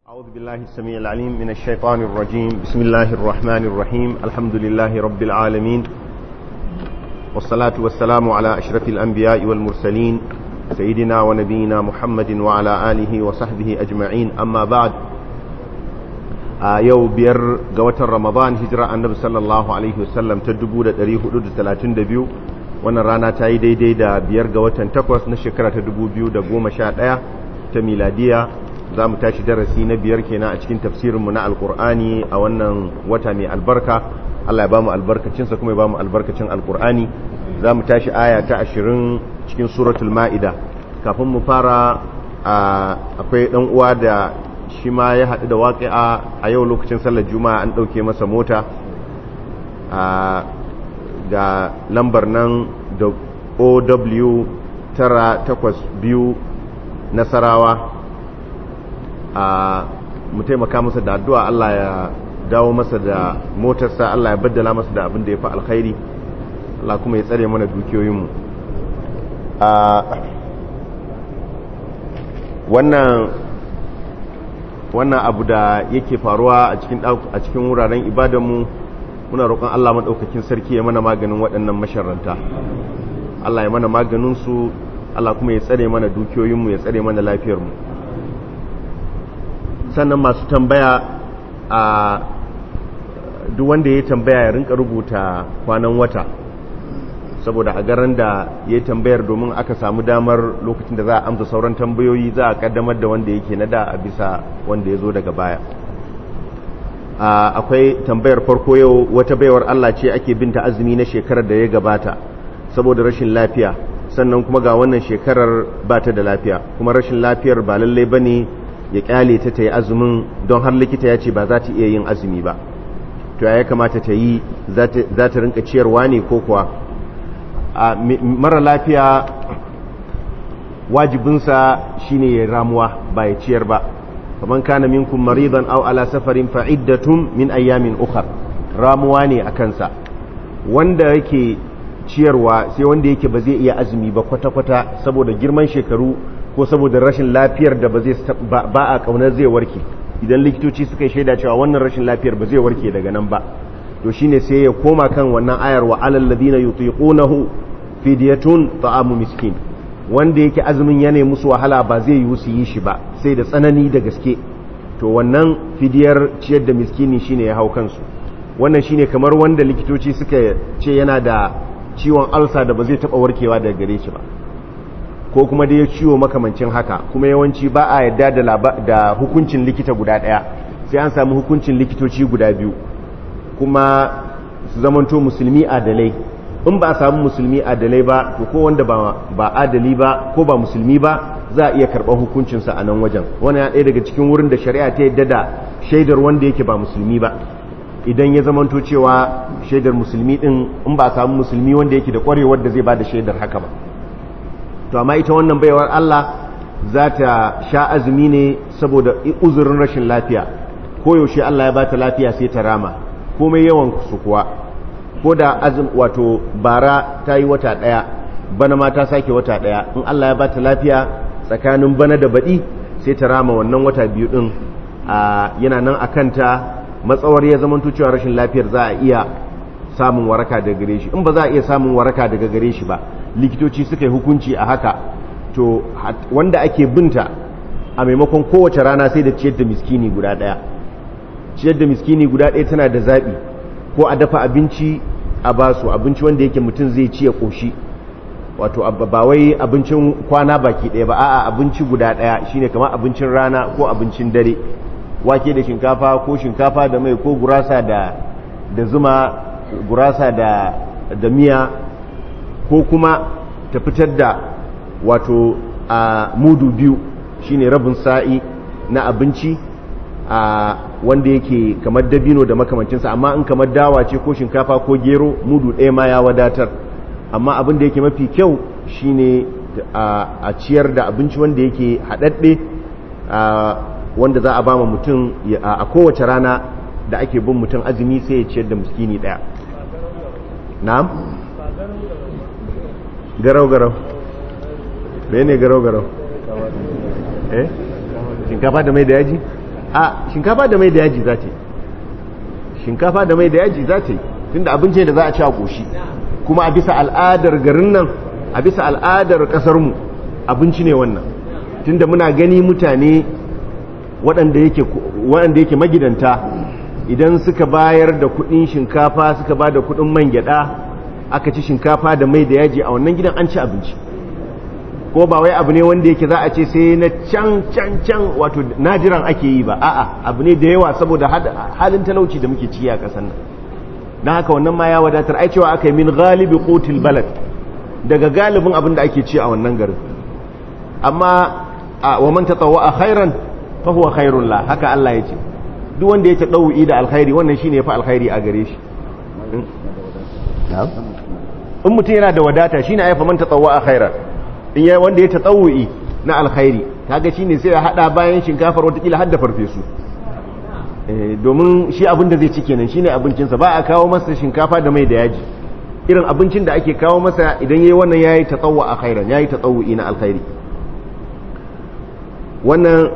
أعوذ بالله السميع العليم من الشيطان الرجيم بسم الله الرحمن الرحيم الحمد لله رب العالمين والصلاة والسلام على أشرف الأنبياء والمرسلين سيدنا ونبينا محمد وعلى آله وصحبه أجمعين أما بعد yau biyar ga watan ramadan hijira annabi sallallahu alaihi wasallam ta 1432 wannan rana ta yi daidai da biyar ga watan takwas na shekara ta 2011 ta miladiya za mu tashi darasi na biyar kenan a cikin tafsirinmu na alkur'ani a wannan wata mai albarka allah ya ba mu albarkacinsa kuma ya ba mu albarkacin alkur'ani za mu tashi aya ta ashirin cikin suratul ma'ida kafin mu fara akwai ɗan uwa da shi ma ya haɗu da waƙi'a a yau lokacin sallar juma'a an ɗauke masa mota ga lambar nan da ow tara takwas biyu nasarawa a mu taimaka masa da addu'a Allah ya dawo masa da motarsa Allah ya baddala masa da abin da ya fi alkhairi Allah kuma ya tsare mana dukiyoyinmu wannan wannan abu da yake faruwa a cikin a cikin wuraren ibadanmu muna roƙon Allah madaukakin sarki ya mana maganin waɗannan masharranta Allah ya mana maganin su Allah kuma ya tsare mana dukiyoyinmu ya tsare mana lafiyarmu sannan masu tambaya a duk wanda ya tambaya ya rinka rubuta kwanan wata saboda a garin da ya tambayar domin aka samu damar lokacin da za a amsa sauran tambayoyi za a kaddamar da wanda yake na da a bisa wanda ya zo daga baya akwai tambayar farko yau wata baiwar Allah ce ake binta azumi na shekarar da ya gabata saboda rashin lafiya sannan kuma ga wannan shekarar ba ta da lafiya kuma rashin lafiyar ba lallai ba ne ya kyale ta ta yi azumin don har likita ya ce ba za ta iya yin azumi ba to ya kamata ta yi za ta rinka ciyarwa ne ko kuwa a mara lafiya wajibinsa shine ya ramuwa ba ya ciyar ba kaman kana minkum maridan aw ala safarin fa iddatun min ayyamin ukhra ramuwa ne a kansa wanda yake ciyarwa sai wanda yake ba zai iya azumi ba kwata-kwata saboda girman shekaru ko saboda rashin lafiyar da ba zai ba a kaunar zai warke idan likitoci suka yi shaida cewa wannan rashin lafiyar ba zai warke daga nan ba to shine sai ya koma kan wannan ayar wa alal ladina yutiqunahu fidyatun ta'amu miskin wanda yake azumin yana musu wahala ba zai yi su yi shi ba sai da tsanani da gaske to wannan fidiyar ciyar da miskini shine ya hau kansu wannan shine kamar wanda likitoci suka ce yana da ciwon alsa da ba zai taba warkewa daga gare shi ba ko kuma da ya ciwo makamancin haka kuma yawanci ba a yadda da hukuncin likita guda daya sai an samu hukuncin likitoci guda biyu kuma su zamanto musulmi adalai in ba a samu musulmi adalai ba to ko wanda ba adali ba ko ba musulmi ba za a iya karɓar hukuncinsa a nan wajen wani ya ɗaya daga cikin wurin da shari'a ta yadda da shaidar wanda yake ba musulmi ba idan ya zamanto cewa shaidar musulmi ɗin in ba a samu musulmi wanda yake da ƙwarewar da zai ba da shaidar haka ba to amma ita wannan baiwar Allah za ta sha azumi ne saboda uzurin rashin lafiya koyaushe Allah ya ba ta lafiya sai ta rama komai yawan su kuwa ko da azum wato bara ta yi wata ɗaya bana ma ta sake wata ɗaya in Allah ya ba ta lafiya tsakanin bana da baɗi sai ta rama wannan wata biyu ɗin yana nan a kanta matsawar ya zama cewa rashin lafiyar za a iya samun waraka daga gare shi in ba za a iya samun waraka daga gare shi ba likitoci suka yi hukunci a haka to wanda ake binta a maimakon kowace rana sai da ciyar da miskini guda ɗaya ciyar da miskini guda ɗaya tana da zaɓi ko a dafa abinci a basu abinci wanda yake mutum zai ci ya ƙoshi wato ba wai abincin kwana baki ɗaya ba a'a abinci guda ɗaya shine kamar abincin rana ko abincin dare wake da shinkafa ko shinkafa da mai ko gurasa da da zuma gurasa da da miya ko kuma ta fitar da wato a mudu biyu shine rabin sa'i na abinci a wanda yake kamar dabino da makamancinsa amma in kamar dawa ce ko shinkafa ko gero mudu ɗaya ma ya wadatar amma abin da yake mafi kyau shine a ciyar da abinci wanda yake haɗaɗɗe wanda za a ba ma mutum a kowace rana da ake bin mutum azumi sai ya ciyar da muskini ɗaya na'am garau-garau ne garau-garau eh shinkafa da mai da yaji a shinkafa da mai da yaji za ta yi shinkafa da mai da yaji za ta yi tunda abinci da za a ci a ƙoshi kuma a bisa al'adar garin nan a bisa al'adar ƙasarmu abinci ne wannan tunda muna gani mutane waɗanda yake magidanta idan suka bayar da kuɗin shinkafa suka ba da kuɗin man gyaɗa aka ci shinkafa da mai da yaji a wannan gidan an ci abinci ko ba wai abu ne wanda yake za a ce sai na can can can wato najiran ake yi ba a'a abu ne da yawa saboda halin talauci da muke ciki a ƙasar nan na haka wannan ma ya wadatar ai cewa aka yi min galibi kotil balad daga galibin abin da ake ci a wannan garin amma wa man tatawwa khairan fa huwa khairul la haka Allah ya ce duk wanda ya tadawi da alkhairi wannan shine yafi alkhairi a gare shi in mutum yana da wadata shine ai fa man tatawwa khairan in yayi wanda ya tatawwi na alkhairi kaga shine sai ya hada bayan shinkafar wata kila har da farfesu domin shi abin da zai ci kenan shine abincinsa ba a kawo masa shinkafa da mai da yaji irin abincin da ake kawo masa idan yayi wannan yayi tatawwa a khairan yayi tatawwi na alkhairi wannan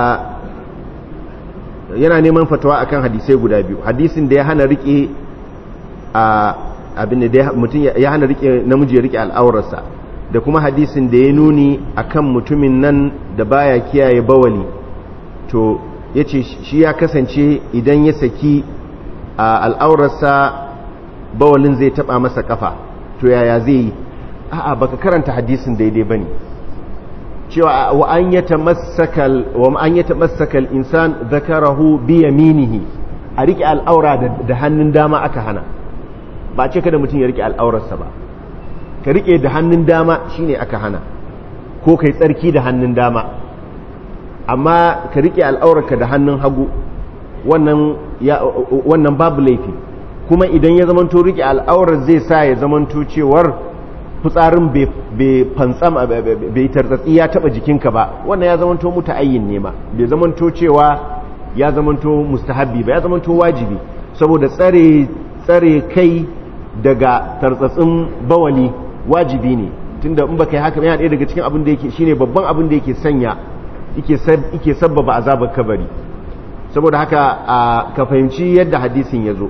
yana neman fatawa akan hadisai guda biyu hadisin da ya hana rike abin da mutum ya hana rike namiji ya rike al'aurarsa da kuma hadisin da ya nuni akan mutumin nan da baya kiyaye bawali to ya ce shi ya kasance idan ya saki al'aurarsa bawalin zai taba masa kafa to yaya zai yi a'a baka karanta hadisin daidai bane cewa wa an yatamassakal wa an yatamassakal insan zakarahu bi yaminihi a rike al'aura da hannun dama aka hana ba ce kada mutum ya rike al'aurarsa ba ka rike da hannun dama shine aka hana ko kai tsarki da hannun dama amma ka rike al'aurarka da hannun hagu wannan ya wannan babu laifi kuma idan ya zamanto rike al'aurar zai sa ya zamanto cewar fitsarin bai fantsam bai tartsatsi ya taba jikinka ba wannan ya zamanto muta'ayyin ne ma bai zamanto cewa ya zamanto mustahabbi ba ya zamanto wajibi saboda tsare tsare kai daga tartsatsin bawali wajibi ne tunda in baka yi haka yana ɗaya daga cikin abin da yake shine babban abin da yake sanya yake sabbaba azabar kabari saboda haka ka fahimci yadda hadisin ya zo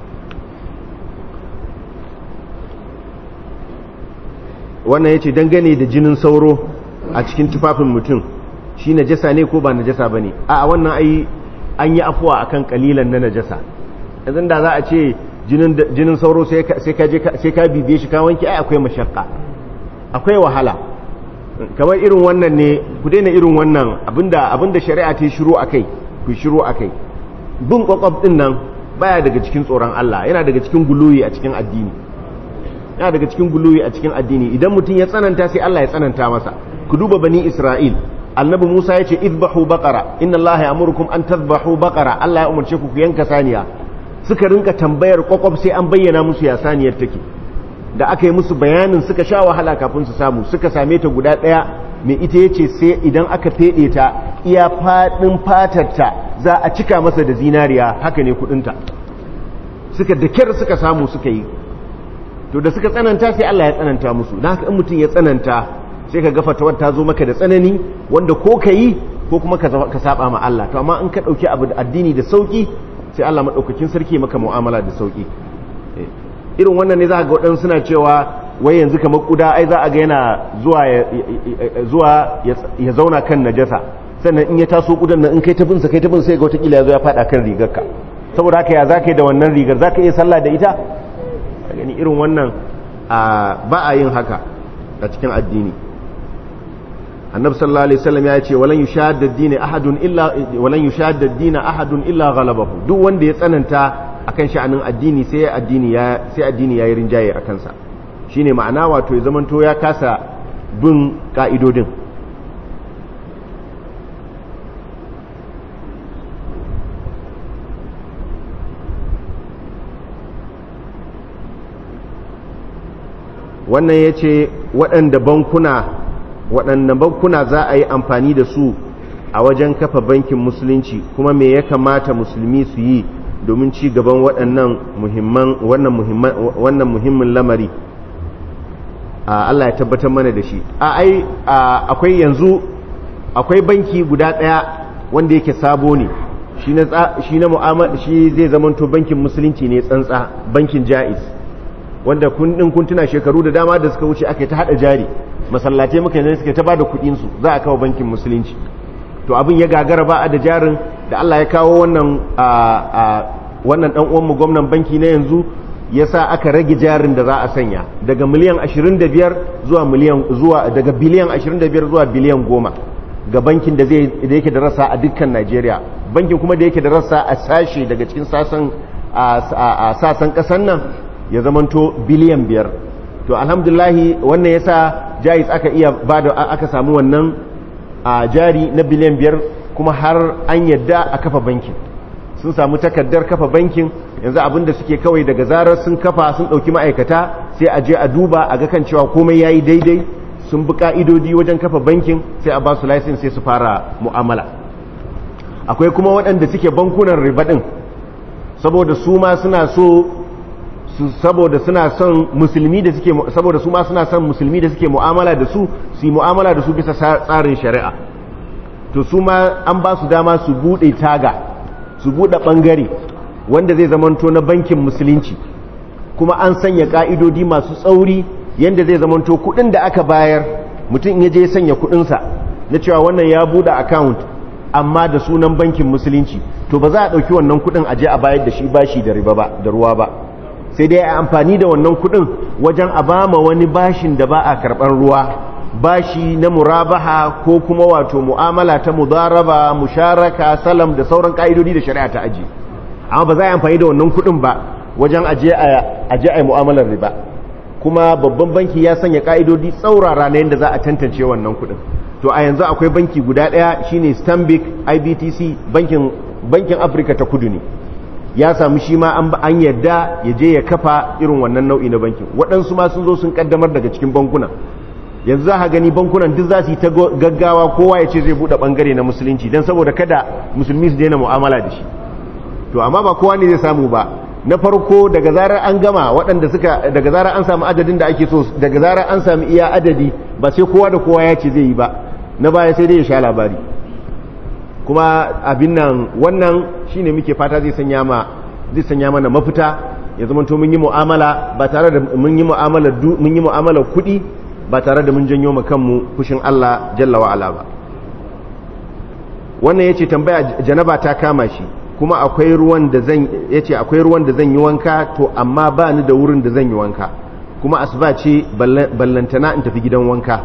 wannan ya ce dangane da jinin sauro a cikin tufafin mutum shi najasa ne ko ba najasa ba ne a wannan ai an yi afuwa akan kalilan na najasa yanzu da za a ce jinin sauro sai ka bibiye shi ka wanke ai akwai mashakka akwai wahala kamar irin wannan ne ku daina irin wannan abinda abinda shari'a ta shiru akai ku shiru akai bin kwakwab din nan baya daga cikin tsoron Allah yana daga cikin guluyi a cikin addini yana daga cikin guluyi a cikin addini idan mutum ya tsananta sai Allah ya tsananta masa ku duba bani Isra'il annabi Musa ya ce idbahu baqara inna Allah ya'murukum an tadhbahu baqara Allah ya umarce ku ku yanka saniya suka rinka tambayar kwakwab sai an bayyana musu ya saniyar take da aka yi musu bayanin suka sha wahala kafin su samu suka same ta guda ɗaya mai ita yace sai idan aka feɗe ta iya faɗin fatarta za a cika masa da zinariya haka ne kuɗinta suka da kyar suka samu suka yi to da suka tsananta sai Allah ya tsananta musu na haka in mutum ya tsananta sai ka gafa tawar ta zo maka da tsanani wanda ko ka yi ko kuma ka saba ma Allah to amma in ka ɗauki abu da addini da sauki sai Allah maɗaukakin sarki maka mu'amala da sauki irin wannan ne za ga waɗansu suna cewa wai yanzu kamar kuda ai za a ga yana zuwa ya zauna kan najasa sannan in ya taso kudan nan in kai tabinsa kai tabin sai ga watakila ya zo ya faɗa kan rigarka saboda haka ya za ka yi da wannan rigar za ka iya sallah da ita a gani irin wannan ba a yin haka a cikin addini annabi sallallahu alaihi wasallam ya ce walan yushadda ad-din ahadun illa walan yushadda ad-din ahadun illa ghalabahu duk wanda ya tsananta akan sha'anin addini sai addini ya sai addini yayi rinjaye akan sa shine ma'ana wato ya zamanto ya kasa bin ka'idodin wannan ya ce waɗanda bankuna waɗanda bankuna za a yi amfani da su a wajen kafa bankin musulunci kuma me ya kamata musulmi su yi domin ci gaban waɗannan muhimman wannan muhimmin lamari Allah ya tabbatar mana da shi a ai akwai yanzu akwai banki guda ɗaya wanda yake sabo ne shi na shi na mu'amala shi zai zamanto bankin musulunci ne tsantsa bankin jaiz wanda kun din kun tuna shekaru da dama da suka wuce aka ta hada jari masallatai muka ne suka ta bada kudin su za a kawo bankin musulunci to abin ya gagara ba a da jarin da Allah ya kawo wannan a wannan dan uwan mu gwamnan banki na yanzu yasa aka rage jarin da za a sanya daga miliyan 25 zuwa miliyan zuwa daga biliyan 25 zuwa biliyan 10 ga bankin da zai da yake da rasa a dukkan Najeriya bankin kuma da yake da rasa a sashe daga cikin sasan a sasan kasan nan ya zamanto biliyan 5 to alhamdulahi wannan yasa jais aka iya bada aka samu wannan a jari na biliyan 5 kuma har an yadda a kafa bankin sun samu takardar kafa bankin yanzu abinda suke kawai daga zarar sun kafa sun ɗauki ma'aikata sai a je a duba a ga kan cewa komai ya yi daidai sun bi ka'idodi wajen kafa bankin sai a ba su laisin sai su fara mu'amala akwai kuma waɗanda suke bankunan riba ɗin saboda su ma suna so saboda suna son musulmi da suke saboda su ma suna son musulmi da suke mu'amala da su su yi mu'amala da su bisa tsarin shari'a to su ma an ba su dama su buɗe taga su buɗe ɓangare wanda zai zamanto na bankin musulunci kuma an sanya ƙa'idodi masu tsauri yadda zai zamanto kuɗin da aka bayar mutum ya je sanya kuɗinsa na cewa wannan ya buɗe account amma da sunan bankin musulunci to ba za a ɗauki wannan kuɗin a je a bayar da shi bashi da riba ba da ruwa ba sai dai a amfani da wannan kuɗin wajen a bama wani bashin da ba a karɓar ruwa bashi na murabaha ko kuma wato mu'amala ta mudaraba musharaka salam da sauran ka'idodi da shari'a ta aji amma ba za a yi amfani da wannan kuɗin ba wajen aje a aje a mu'amalar riba kuma babban banki ya sanya ka'idodi tsaurara na yadda za a tantance wannan kuɗin to a yanzu akwai banki guda ɗaya shine Stanbic IBTC bankin bankin Afirka ta Kudu ne ya samu shi ma an yadda ya je ya kafa irin wannan nau'i na bankin waɗansu ma sun zo sun kaddamar daga cikin bankuna yanzu za a gani bankunan duk za su yi ta gaggawa kowa ya ce zai buɗe ɓangare na musulunci don saboda kada musulmi su daina mu'amala da shi to amma ba kowa ne zai samu ba na farko daga zarar an gama waɗanda suka daga zarar an samu adadin da ake so daga zarar an samu iya adadi ba sai kowa da kowa ya ce zai yi ba na baya sai dai ya sha labari kuma abin nan wannan shine muke fata zai sanya ma zai sanya mana mafita ya zama to mun yi mu'amala ba tare da mun yi mu'amala mun yi mu'amala kuɗi ba tare da mun janyo ma kanmu fushin Allah jalla wa ala ba wannan yace tambaya janaba ta kama shi kuma akwai ruwan da zan yace akwai ruwan da zan yi wanka to amma ba ni da wurin da zan yi wanka kuma asuba ce ballantana in tafi gidan wanka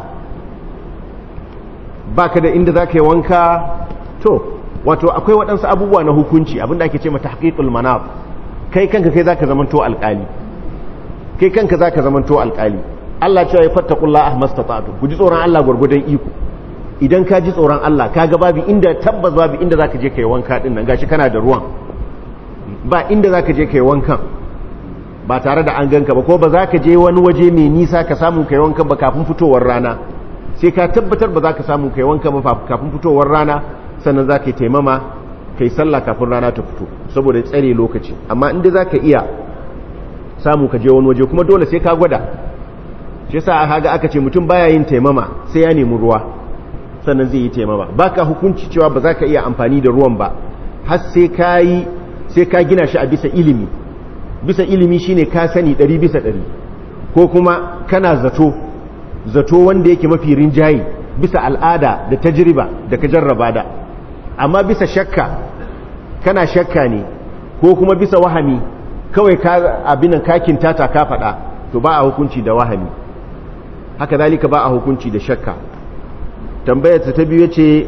baka da inda zaka yi wanka to wato akwai waɗansu abubuwa na hukunci abinda ake ce mata haqiqul manaf kai kanka kai zaka zamanto alƙali kai kanka zaka zamanto alƙali Allah cewa ya fattakullah ahmastata'tu ku ji tsoron Allah gurgudan iko idan ka ji tsoron Allah kaga babu inda tabbas babu inda zaka je kai wanka din nan gashi kana da ruwan ba inda zaka je kai wankan ba tare da an ganka ba ko ba zaka je wani waje mai nisa ka samu kai wankan ba kafin fitowar rana sai ka tabbatar ba zaka samu kai wankan ba kafin fitowar rana sannan zaka yi taimama kai sallah kafin rana ta fito saboda tsare lokaci amma inda zaka iya samu ka je wani waje kuma dole sai ka gwada shi yasa aka aka ce mutum baya yin taimama sai ya nemi ruwa sannan zai yi taimama baka hukunci cewa ba za ka iya amfani da ruwan ba har sai ka yi sai ka gina shi a bisa ilimi bisa ilimi shine ka sani ɗari bisa ɗari ko kuma kana zato zato wanda yake mafi rinjaye bisa al'ada da tajriba da ka jarraba da amma bisa shakka kana shakka ne ko kuma bisa wahami kawai ka abinan kakin tata ka faɗa to ba a hukunci da wahami haka zalika ba a hukunci da shakka tambayar ta biyu ce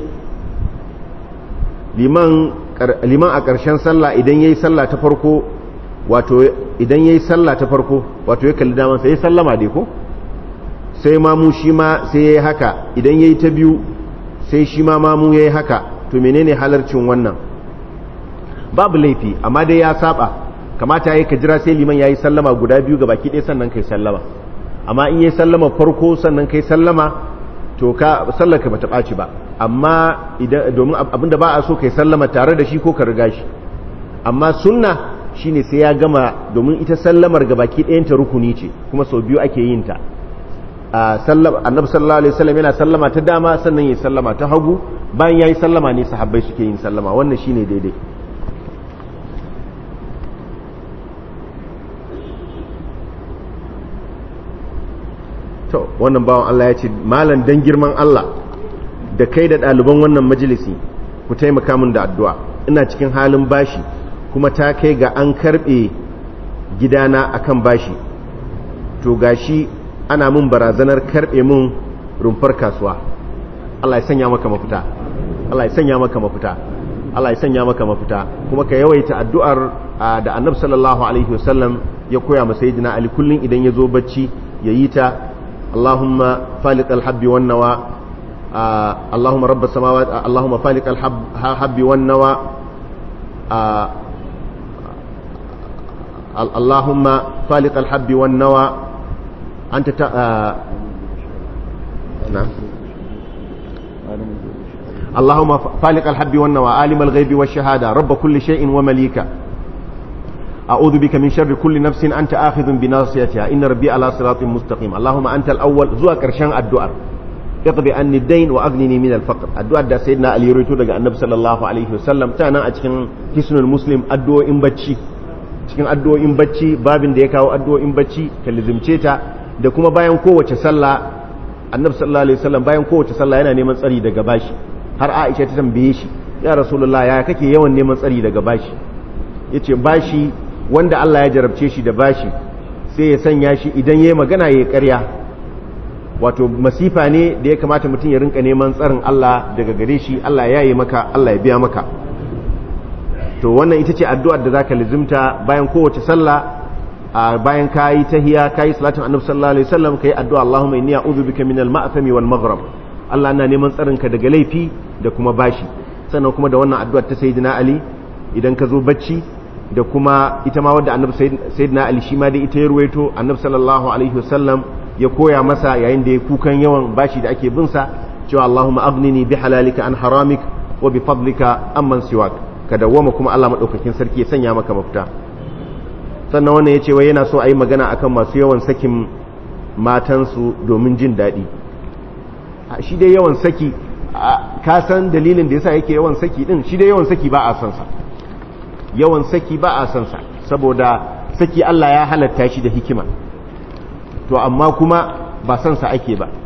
liman a ƙarshen sallah idan ya yi sallah ta farko wato idan ya yi sallah ta farko wato ya kalli daman sai ya sallama dai ko sai mamu shi ma sai ya yi haka idan ya yi ta biyu sai shi ma mamu ya yi haka to menene halarcin wannan babu laifi amma dai ya saba kamata ya yi ka jira sai liman ya yi sallama guda biyu ga baki ɗaya sannan kai sallama amma in yi sallama farko sannan kai sallama to ka sallaka bata ɓaci ba amma idan domin abinda ba a so kai sallama tare da shi ko ka riga shi amma sunna shine sai ya gama domin ita sallamar ga baki ɗayanta rukuni ce kuma sau biyu ake yin ta annabi sallallahu alaihi wasallam yana sallama ta dama sannan ya sallama ta hagu bayan yayi sallama ne sahabbai suke yin sallama wannan shine daidai to wannan bawan Allah ya ce malam dan girman Allah da kai da ɗaliban wannan majalisi ku taimaka min da addu'a ina cikin halin bashi kuma ta kai ga an karɓe gidana akan bashi to gashi ana min barazanar karɓe min rumfar kasuwa Allah ya sanya maka mafita Allah ya sanya maka mafita Allah ya sanya maka mafita kuma ka yawaita addu'ar da Annabi sallallahu alaihi wasallam ya koya masa sayyidina Ali kullun idan ya zo bacci yayi ta Allahumma faliq al-habbi wan nawa Allahumma rabb as-samawati Allahumma faliq al-habbi wan nawa Allahumma faliq al-habbi wan nawa anta ta na'am اللهم فالق الحب والنوى عالم الغيب والشهادة رب كل شيء ومليكه أعوذ بك من شر كل نفس أنت آخذ بناصيتها إن ربي على صراط مستقيم اللهم أنت الأول زوا كرشان الدعاء اقضي عني الدين وأغنني من الفقر الدعاء دا سيدنا علي رويتو دقى النبي صلى الله عليه وسلم تانا أتكن حسن المسلم الدعاء إن بچي cikin addu'o'in bacci babin da ya kawo addu'o'in bacci ka lizimce ta da kuma bayan kowace sallah annabi sallallahu alaihi wasallam bayan kowace sallah yana neman tsari daga bashi har Aisha ta tambaye shi ya rasulullah ya kake yawan neman tsari daga bashi yace bashi wanda Allah ya jarabce shi da bashi sai ya sanya shi idan yayi magana yayi ƙarya wato masifa ne da ya kamata mutum ya rinka neman tsarin Allah daga gare shi Allah ya yi maka Allah ya biya maka to wannan ita ce addu'ar da zaka lizimta bayan kowace sallah bayan kayi tahiya kayi salatin annabi sallallahu alaihi wasallam kai addu'a Allahumma inni a'udhu bika minal ma'thami wal maghrib Allah na neman tsarinka daga laifi da kuma bashi sannan kuma da wannan addu'ar ta sayyidina Ali idan ka zo bacci da kuma ita ma wadda annabi sayyidina Ali shi ma dai ita ya ruwaito annabi sallallahu alaihi wasallam ya koya masa yayin da ya kukan yawan bashi da ake bin sa cewa Allahumma aghnini bi halalika an haramik wa bi fadlika amman siwak ka dawwama kuma Allah madaukakin sarki ya sanya maka mafita sannan wannan yace wai yana so a yi magana akan masu yawan sakin matansu domin jin daɗi shi dai yawan saki ka san dalilin da yasa yake yawan saki din shi dai yawan saki ba a san sa yawan saki ba a san sa saboda saki Allah ya halatta shi da hikima to amma kuma ba san sa ake ba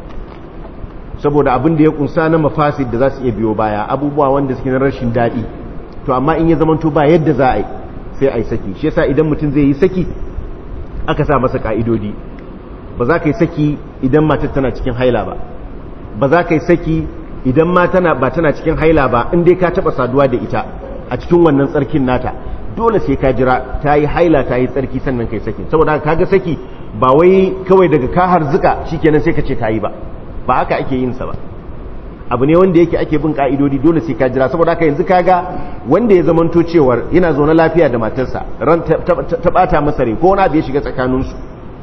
saboda abin da ya kunsa na mafasid da za su iya biyo baya abubuwa wanda suke na rashin daɗi to amma in ya zamanto ba yadda za a yi sai a yi saki shi yasa idan mutum zai yi saki aka sa masa ka'idodi ba za ka yi saki idan matar tana cikin haila ba ba za ka yi saki idan ma tana ba tana cikin haila ba in dai ka taba saduwa da ita a cikin wannan tsarkin nata dole sai ka jira ta yi haila ta yi tsarki sannan kai saki saboda ka ga saki ba wai kawai daga ka harzuka shikenan sai ka ce ta yi ba ba haka ake yin sa ba abu ne wanda yake ake bin ka'idodi dole sai ka jira saboda haka yanzu kaga wanda ya zamanto cewar yana zaune lafiya da matarsa ran ta bata masa rai ko wani abu ya shiga tsakaninsu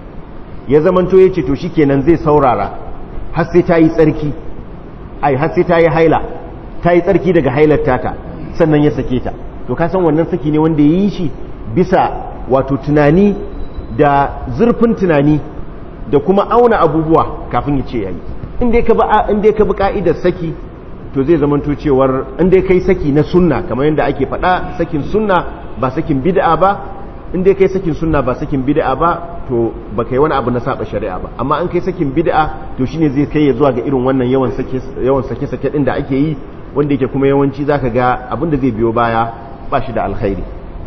ya zamanto ya ce to shikenan zai saurara har sai ta yi tsarki ai har sai ta yi haila ta yi tsarki daga hailar tata sannan ya sake ta to ka san wannan saki ne wanda ya yi shi bisa wato tunani da zurfin tunani da kuma auna abubuwa kafin ya ce yayi in dai ka bi in dai ka bi ka'idar saki to zai zama to cewar in dai kai saki na sunna kamar yadda ake faɗa sakin sunna ba sakin bid'a ba in dai kai sakin sunna ba sakin bid'a ba to ba kai wani abu na saba shari'a ba amma an kai sakin bid'a to shine zai kai ya zuwa ga irin wannan yawan sake yawan sake sake din da ake yi wanda yake kuma yawanci zaka ga abin da zai biyo baya ba shi da alkhairi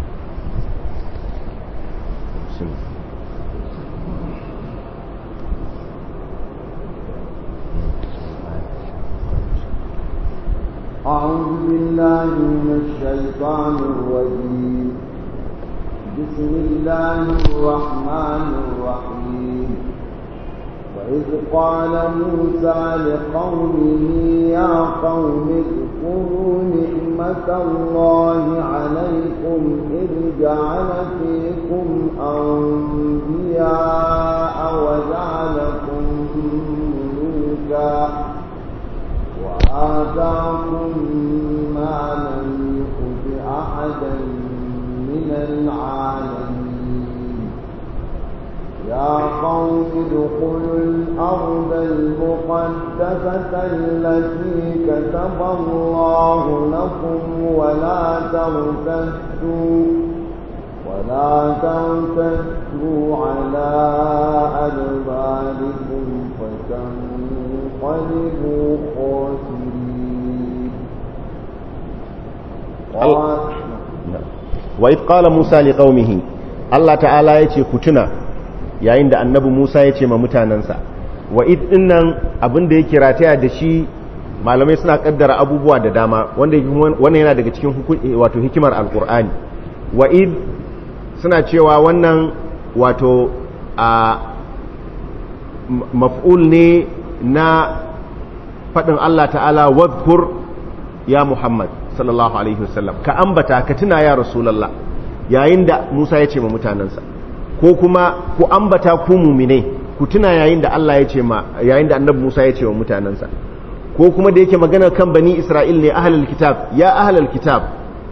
أعوذ بالله من الشيطان الرجيم بسم الله الرحمن الرحيم وإذ قال موسى لقومه يا قوم اذكروا نعمة الله عليكم إذ جعل فيكم أنبياء وجعلكم ملوكا وآتاكم ما لم يؤت أحدا من العالمين يا قوم ادخلوا الأرض المقدسة التي كتب الله لكم ولا ترتدوا ولا ترتدوا على أدباركم فتنقلبوا خاسرين قال wa idh qala Musa li qaumihi Allah ta'ala yace ku tuna yayin da annabi Musa yace ma mutanansa wa idh dinnan abin da yake rataya da shi malamai suna kaddara abubuwa da dama wanda wannan yana daga cikin wato hikimar alqur'ani wa idh suna cewa wannan wato a maf'ul ne na faɗin Allah ta'ala wadhkur ya Muhammad sallallahu alaihi wasallam ka ambata ka tuna ya rasulullah yayin da Musa ya ce ma mutanansa ko kuma ku ambata ku muminai ku tuna yayin da Allah ya ce ma yayin da annabi Musa ya ce wa mutanansa ko kuma da yake magana kan bani Isra'il ne ahlul kitab ya ahlul kitab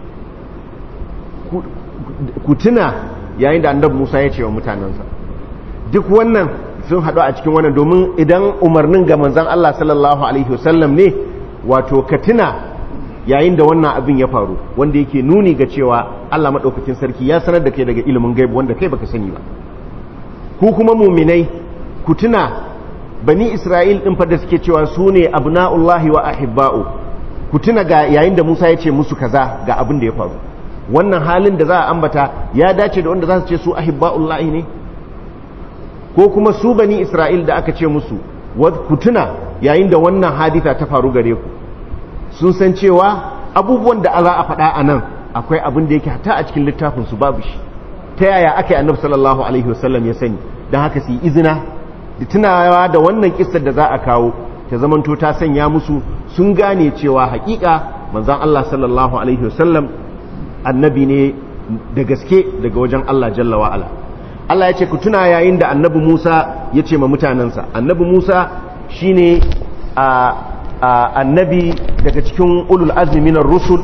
ku tuna yayin da annabi Musa ya ce wa mutanansa duk wannan sun haɗu a cikin wannan domin idan umarnin ga manzon Allah sallallahu alaihi wasallam ne wato ka tuna yayin da wannan abin ya faru wanda yake nuni ga cewa Allah maɗaukakin sarki ya sanar da kai daga ilimin gaibu wanda kai baka sani ba ku kuma muminai ku tuna bani Isra'il ɗin da suke cewa su ne abna'ullahi wa ahibba'u ku tuna ga yayin da Musa ya ce musu kaza ga abin da ya faru wannan halin da za a ambata ya dace da wanda za su ce su ahibba'ullahi ne ko kuma su bani Isra'il da aka ce musu ku tuna yayin da wannan hadita ta faru gare ku sun san cewa abubuwan da za a faɗa a nan akwai abin da yake hata a cikin littafin su babu shi ta yaya aka yi annabi sallallahu alaihi wasallam ya sani don haka su yi izina da tunawa da wannan kissar da za a kawo ta zamanto ta sanya musu sun gane cewa hakika manzon Allah sallallahu alaihi wasallam annabi ne da gaske daga wajen Allah jalla wa ala Allah ya ce ku tuna yayin da annabi Musa ya ce ma mutanensa annabi Musa shine a annabi daga cikin ulul azmi rusul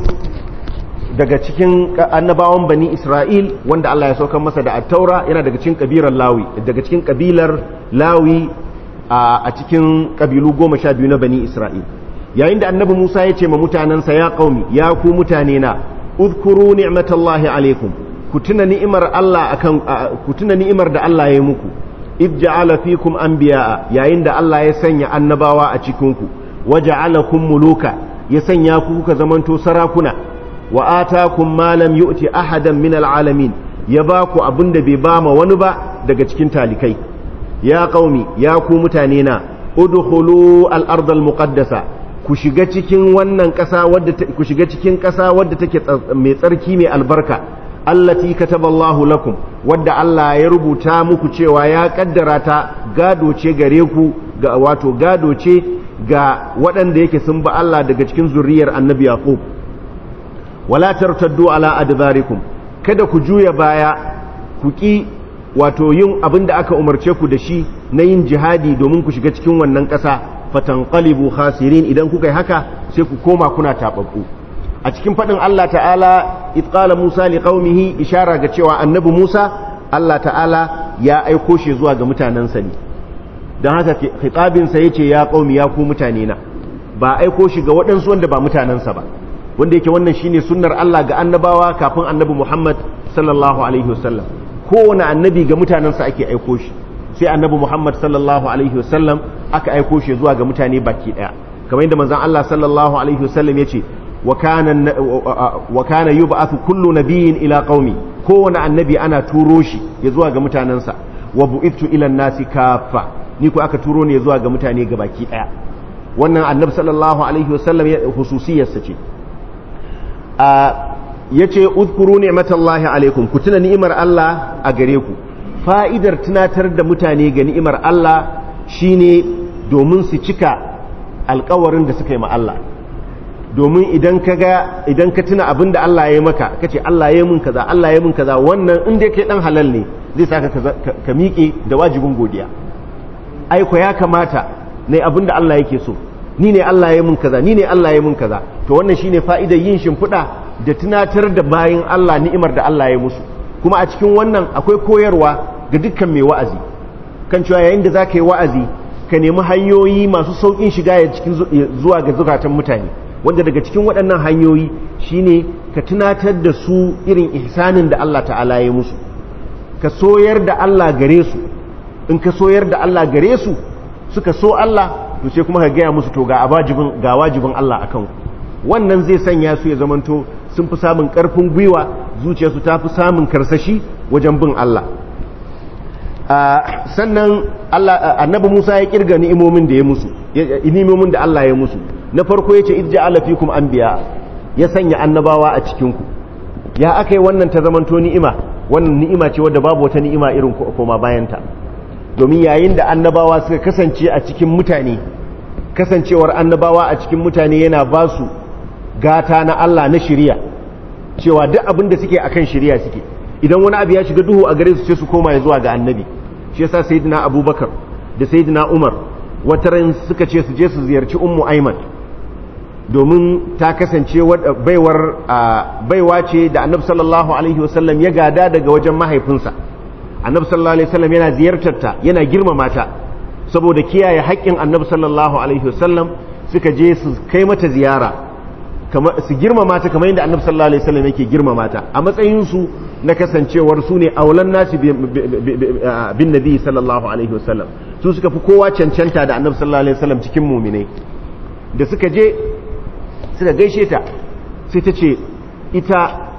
daga cikin annabawan bani Isra'il wanda Allah ya saukar masa da attaura yana daga cikin kabilar Lawi daga cikin kabilar Lawi a cikin kabilu goma sha biyu na bani Isra'il yayin da annabi Musa ya ce ma mutanensa ya qaumi ya ku mutane na udkuru ni'matallahi alaikum ku tuna ni'imar Allah akan ku tuna ni'imar da Allah ya yi muku id ja'ala fikum anbiya'a yayin da Allah ya sanya annabawa a cikin ku waja'alakum muluka ya sanya ku kuka zamanto sarakuna wa atakum ma lam yu'ti ahadan min al'alamin ya ba ku abinda bai ba ma wani ba daga cikin talikai ya qaumi ya ku mutane na udkhulu al-ard al-muqaddasa ku shiga cikin wannan ƙasa wadda ku shiga cikin ƙasa wadda take mai tsarki mai albarka allati kataballahu lakum wadda Allah ya rubuta muku cewa ya kaddara ta gado ce gare ku ga wato gado ce ga waɗanda yake sun ba Allah daga cikin zuriyar annabi yaqub wala tartaddu ala adbarikum kada ku juya baya ku ki wato yin abin da aka umarce ku da shi na yin jihadi domin ku shiga cikin wannan ƙasa fatanqalibu khasirin idan kuka yi haka sai ku koma kuna tababbu a cikin faɗin Allah ta'ala itqala Musa li qaumihi ishara ga cewa annabi Musa Allah ta'ala ya aiko shi zuwa ga mutanensa ne don haka khitabinsa yace ya qaumi ya ku mutane na ba aiko shi ga waɗansu wanda ba mutanensa ba wanda yake wannan shine sunnar Allah ga annabawa kafin annabi Muhammad sallallahu alaihi wasallam kowane annabi ga mutanensa ake aiko shi sai annabi Muhammad sallallahu alaihi wasallam aka aiko shi zuwa ga mutane baki daya kamar yadda manzon Allah sallallahu alaihi wasallam yace wa kana wa kana yub'athu kullu nabiyyin ila qaumi kowane annabi ana turo shi ya zuwa ga mutanensa wa bu'ithu ila nasi kafa ni ko aka turo ne zuwa ga mutane ga baki daya wannan annabi sallallahu alaihi wasallam hususiyarsa ce ya ce uzkuru ni'matallahi alaikum ku tuna ni'imar Allah a gare ku fa'idar tunatar da mutane ga ni'imar Allah shine domin su cika alkawarin da suka yi ma Allah domin idan ka ga idan ka tuna abin da Allah ya yi maka ka ce Allah ya yi mun kaza Allah ya yi mun kaza wannan in dai kai dan halal ne zai saka ka miƙe da wajibin godiya aiko ya kamata ne abin da Allah yake so ni ne Allah ya yi mun kaza ni ne Allah ya yi mun kaza to wannan shine fa'idar yin shimfiɗa da tunatar da bayin Allah ni'imar da Allah ya musu kuma a cikin wannan akwai koyarwa ga dukkan mai wa'azi kan cewa yayin da zaka yi wa'azi ka nemi hanyoyi masu saukin shiga ya cikin zuwa ga zukatan mutane wanda daga cikin waɗannan hanyoyi shine ka tunatar da su irin ihsanin da Allah ta'ala ya musu ka soyar da Allah gare su in ka soyar da Allah gare su suka so Allah to sai kuma ka gaya musu to ga wajibin ga wajibin Allah akan wannan zai sanya su ya zamanto sun fi samun karfin gwiwa zuciyarsu ta fi samun karsashi wajen bin Allah sannan Allah annabi Musa ya kirga ni'imomin da ya musu ni'imomin da Allah ya musu na farko yace idja'ala fikum anbiya ya sanya annabawa a cikin ku ya akai wannan ta zamanto ni'ima wannan ni'ima ce wadda babu wata ni'ima irin koma bayanta domin yayin da annabawa suka kasance a cikin mutane kasancewar annabawa a cikin mutane yana ba su gata na Allah na shiriya cewa duk abin da suke akan shiriya suke idan wani abu ya shiga duhu a gare su sai su koma ya zuwa ga annabi shi yasa sayyidina abubakar da sayyidina umar wataran suka ce su je su ziyarci ummu aiman domin ta kasance baiwar baiwa ce da annabi sallallahu alaihi wasallam ya gada daga wajen mahaifinsa annabi sallallahu alaihi wasallam yana ziyartar ta yana girmama ta saboda kiyaye haƙƙin annabi sallallahu alaihi wasallam suka je su kai mata ziyara su girmama ta kamar yadda annabi sallallahu alaihi wasallam yake girmama ta a matsayin su na kasancewar su ne aulan nasi bin nabi sallallahu alaihi wasallam su suka fi kowa cancanta da annabi sallallahu alaihi wasallam cikin muminai da suka je suka gaishe ta sai ta ce ita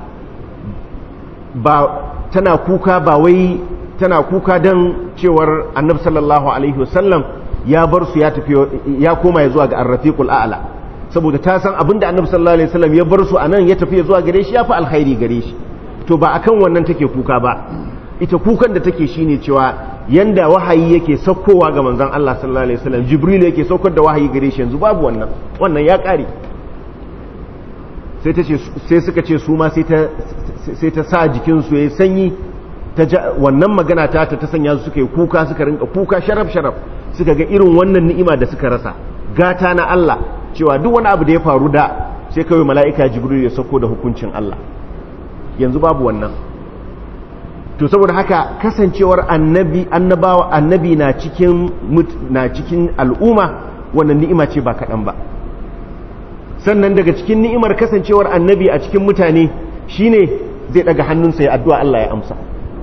ba tana kuka ba wai tana kuka don cewar annabi sallallahu alaihi wasallam ya bar su ya tafi ya koma ya zuwa ga arrafiqul a'la saboda ta san abinda annabi sallallahu alaihi wasallam ya bar su anan ya tafi zuwa gare shi ya fi alkhairi gare shi to ba akan wannan take kuka ba ita kukan da take shine cewa yanda wahayi yake saukowa ga manzon Allah sallallahu alaihi wasallam jibril yake saukar da wahayi gare shi yanzu babu wannan wannan ya kare sai ta ce sai suka ce su ma sai ta sai ta sa jikin su yayi sanyi ta wannan magana ta ta sanya su suka yi kuka suka rinka kuka sharaf sharaf suka ga irin wannan ni'ima da suka rasa gata na Allah cewa duk wani abu da ya faru da sai kawai mala'ika jibril ya sauko da hukuncin Allah yanzu babu wannan to saboda haka kasancewar annabi annabawa annabi na cikin na cikin al'umma wannan ni'ima ce ba kaɗan ba sannan daga cikin ni'imar kasancewar annabi a cikin mutane shine zai daga hannunsa ya addu'a Allah ya amsa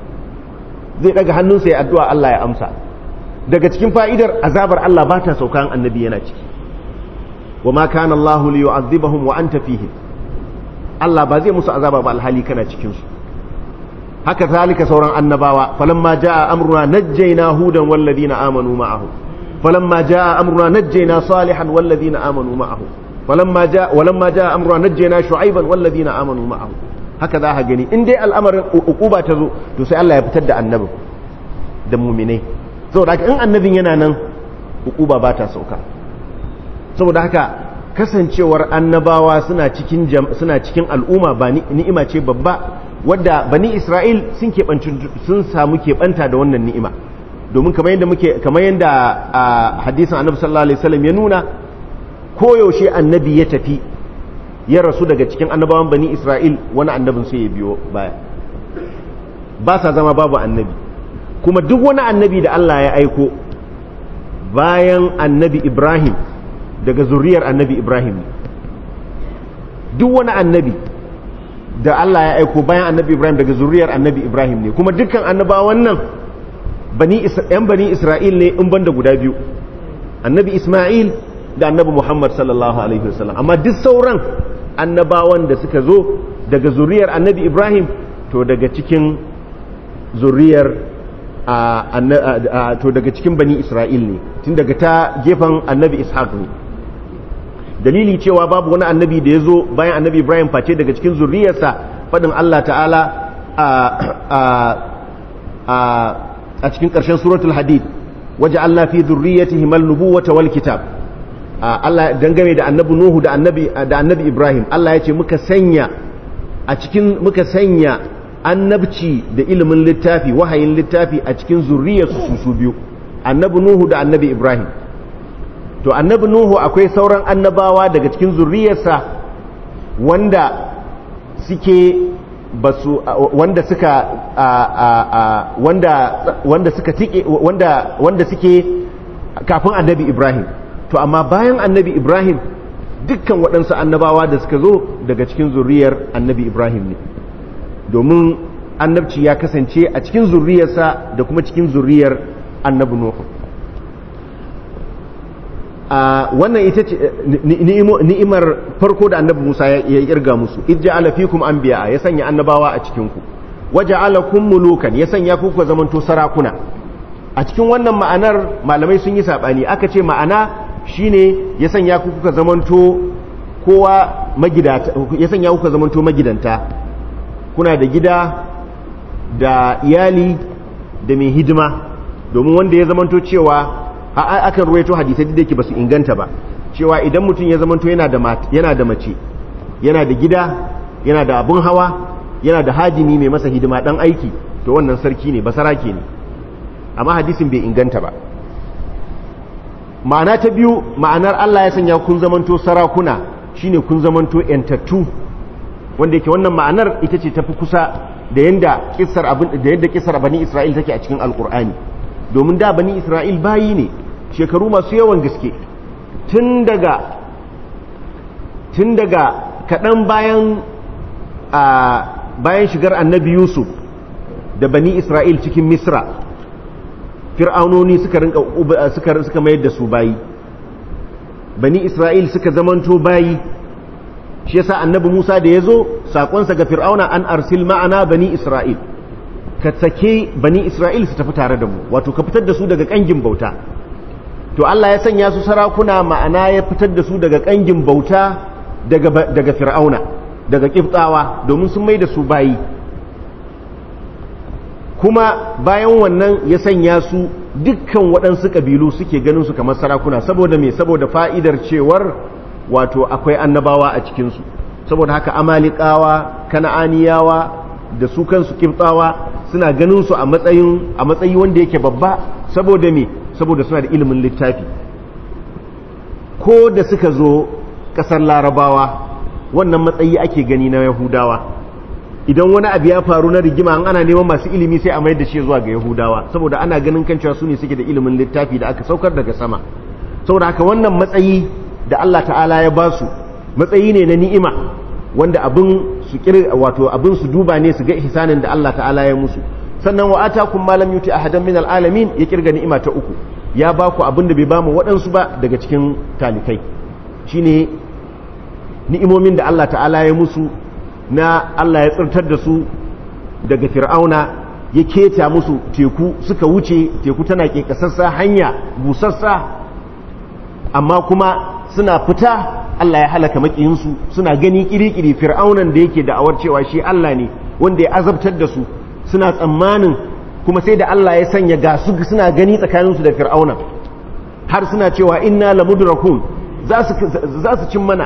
zai daga hannunsa ya addu'a Allah ya amsa daga cikin fa'idar azabar Allah ba ta saukan annabi yana ciki wa ma kana Allah li yu'adhibahum wa anta fihim Allah ba zai musu azaba ba alhali kana cikin su haka zalika sauran annabawa falamma jaa amruna najjayna hudan wal ladina amanu ma'ahu falamma jaa amruna najjayna salihan wal ladina amanu ma'ahu falamma jaa walamma jaa amruna najjayna shu'aiban wal ladina amanu ma'ahu haka za ka gani in dai al'amarin uquba ta zo to sai Allah ya fitar da annabin da mu'minai saboda haka in annabin yana nan uquba ba ta sauka saboda haka kasancewar annabawa suna cikin suna cikin al'umma ba ni'ima ce babba wadda bani Isra'il sun keɓanci sun samu keɓanta da wannan ni'ima domin kamar yadda muke kamar yadda hadisin annabi sallallahu alaihi wasallam ya nuna koyaushe annabi ya tafi ya rasu daga cikin annabawan bani Isra'il wani annabin sai ya biyo baya ba sa zama babu annabi kuma duk wani annabi da Allah ya aiko bayan annabi Ibrahim daga zuriyar annabi Ibrahim duk wani annabi da Allah ya aiko bayan annabi Ibrahim daga zuriyar annabi Ibrahim ne kuma dukkan annabawan nan bani yan bani Isra'il ne in banda guda biyu annabi Isma'il da annabi Muhammad sallallahu alaihi wasallam amma duk sauran annabawan da suka zo daga zuriyar annabi Ibrahim to daga cikin zuriyar to daga cikin bani Isra'il ne tun daga ta gefen annabi Ishaq ne dalili cewa babu wani annabi da ya zo bayan annabi Ibrahim face daga cikin zuriyarsa faɗin Allah ta'ala a cikin ƙarshen suratul hadid waje Allah fi zurriyatihi mal nubuwata wal kitab Allah dangane da annabi Nuhu da annabi da annabi Ibrahim Allah ya ce muka sanya a cikin muka sanya annabci da ilimin littafi wahayin littafi a cikin zurriyarsu su su biyu annabi Nuhu da annabi Ibrahim to annabi Nuhu akwai sauran annabawa daga cikin zurriyarsa wanda suke basu wanda suka wanda wanda suka tike wanda wanda suke kafin annabi Ibrahim to amma bayan annabi Ibrahim dukkan waɗansu annabawa da suka zo daga cikin zuriyar annabi ibrahim ne domin annabci ya kasance a cikin zuriyarsa da kuma cikin zuriyar annabi nuhu wannan ita ce ni'imar farko da annabi musa ya kirga musu idja ala fikum anbiya ya sanya annabawa a cikin ku waja'alakum mulukan ya sanya ku ku zamanto sarakuna a cikin wannan ma'anar malamai sun yi sabani aka ce ma'ana shine ya sanya ku kuka zamanto kowa magidata ya sanya ku kuka zamanto magidanta kuna da gida da iyali da mai hidima domin wanda ya zamanto cewa akan ruwaito hadisai da yake basu inganta ba cewa idan mutum ya zamanto yana da yana da mace yana da gida yana da abun hawa yana da hajimi mai masa hidima dan aiki to wannan sarki ne basarake ne amma hadisin bai inganta ba ma'ana ta biyu ma'anar Allah ya sanya kun zamanto sarakuna shine kun zamanto yantattu wanda yake wannan ma'anar ita ce tafi kusa da yanda kissar abin da yanda kissar bani Isra'il take a cikin alkur'ani domin da bani Isra'il bayi ne shekaru masu yawan gaske tun daga tun daga kaɗan bayan a bayan shigar annabi Yusuf da bani Isra'il cikin Misra fir'aunoni suka rinka suka suka mayar da su bayi bani isra'il suka zamanto bayi shi yasa annabi Musa da yazo sakonsa ga fir'auna an arsil ma'ana bani isra'il ka sake bani isra'il su tafi tare da mu wato ka fitar da su daga kangin bauta to Allah ya sanya su sarakuna ma'ana ya fitar da su daga kangin bauta daga daga fir'auna daga kiftawa domin sun mai da su bayi kuma bayan wannan ya sanya su dukkan waɗansu ƙabilu suke ganin su kamar sarakuna saboda me saboda fa'idar cewar wato akwai annabawa a cikinsu saboda haka amalikawa kana'aniyawa da su kansu kiftawa suna ganin su a matsayin a matsayi wanda yake babba saboda me saboda suna da ilimin littafi ko da suka zo ƙasar larabawa wannan matsayi ake gani na yahudawa idan wani abu ya faru na rigima an ana neman masu ilimi sai a mayar da shi zuwa ga yahudawa saboda ana ganin kan cewa su ne suke da ilimin littafi da aka saukar daga sama saboda haka wannan matsayi da Allah ta'ala ya ba su matsayi ne na ni'ima wanda abin su wato abin su duba ne su ga ihsanin da Allah ta'ala ya musu sannan wa atakum ma lam yuti ahadan min alalamin ya kirga ni'ima ta uku ya ba ku abin da bai ba mu waɗansu ba daga cikin talikai shine ni'imomin da Allah ta'ala ya musu na Allah ya tsirtar da su daga fir'auna ya keta musu teku suka wuce teku tana ke kasassa hanya busassa amma kuma suna fita Allah ya halaka makiyinsu suna gani kirikiri fir'aunan da yake da'awar cewa shi Allah ne wanda ya azabtar da su suna tsammanin kuma sai da Allah ya sanya ga su suna gani tsakaninsu da fir'aunan har suna cewa inna lamudrakun za su cin mana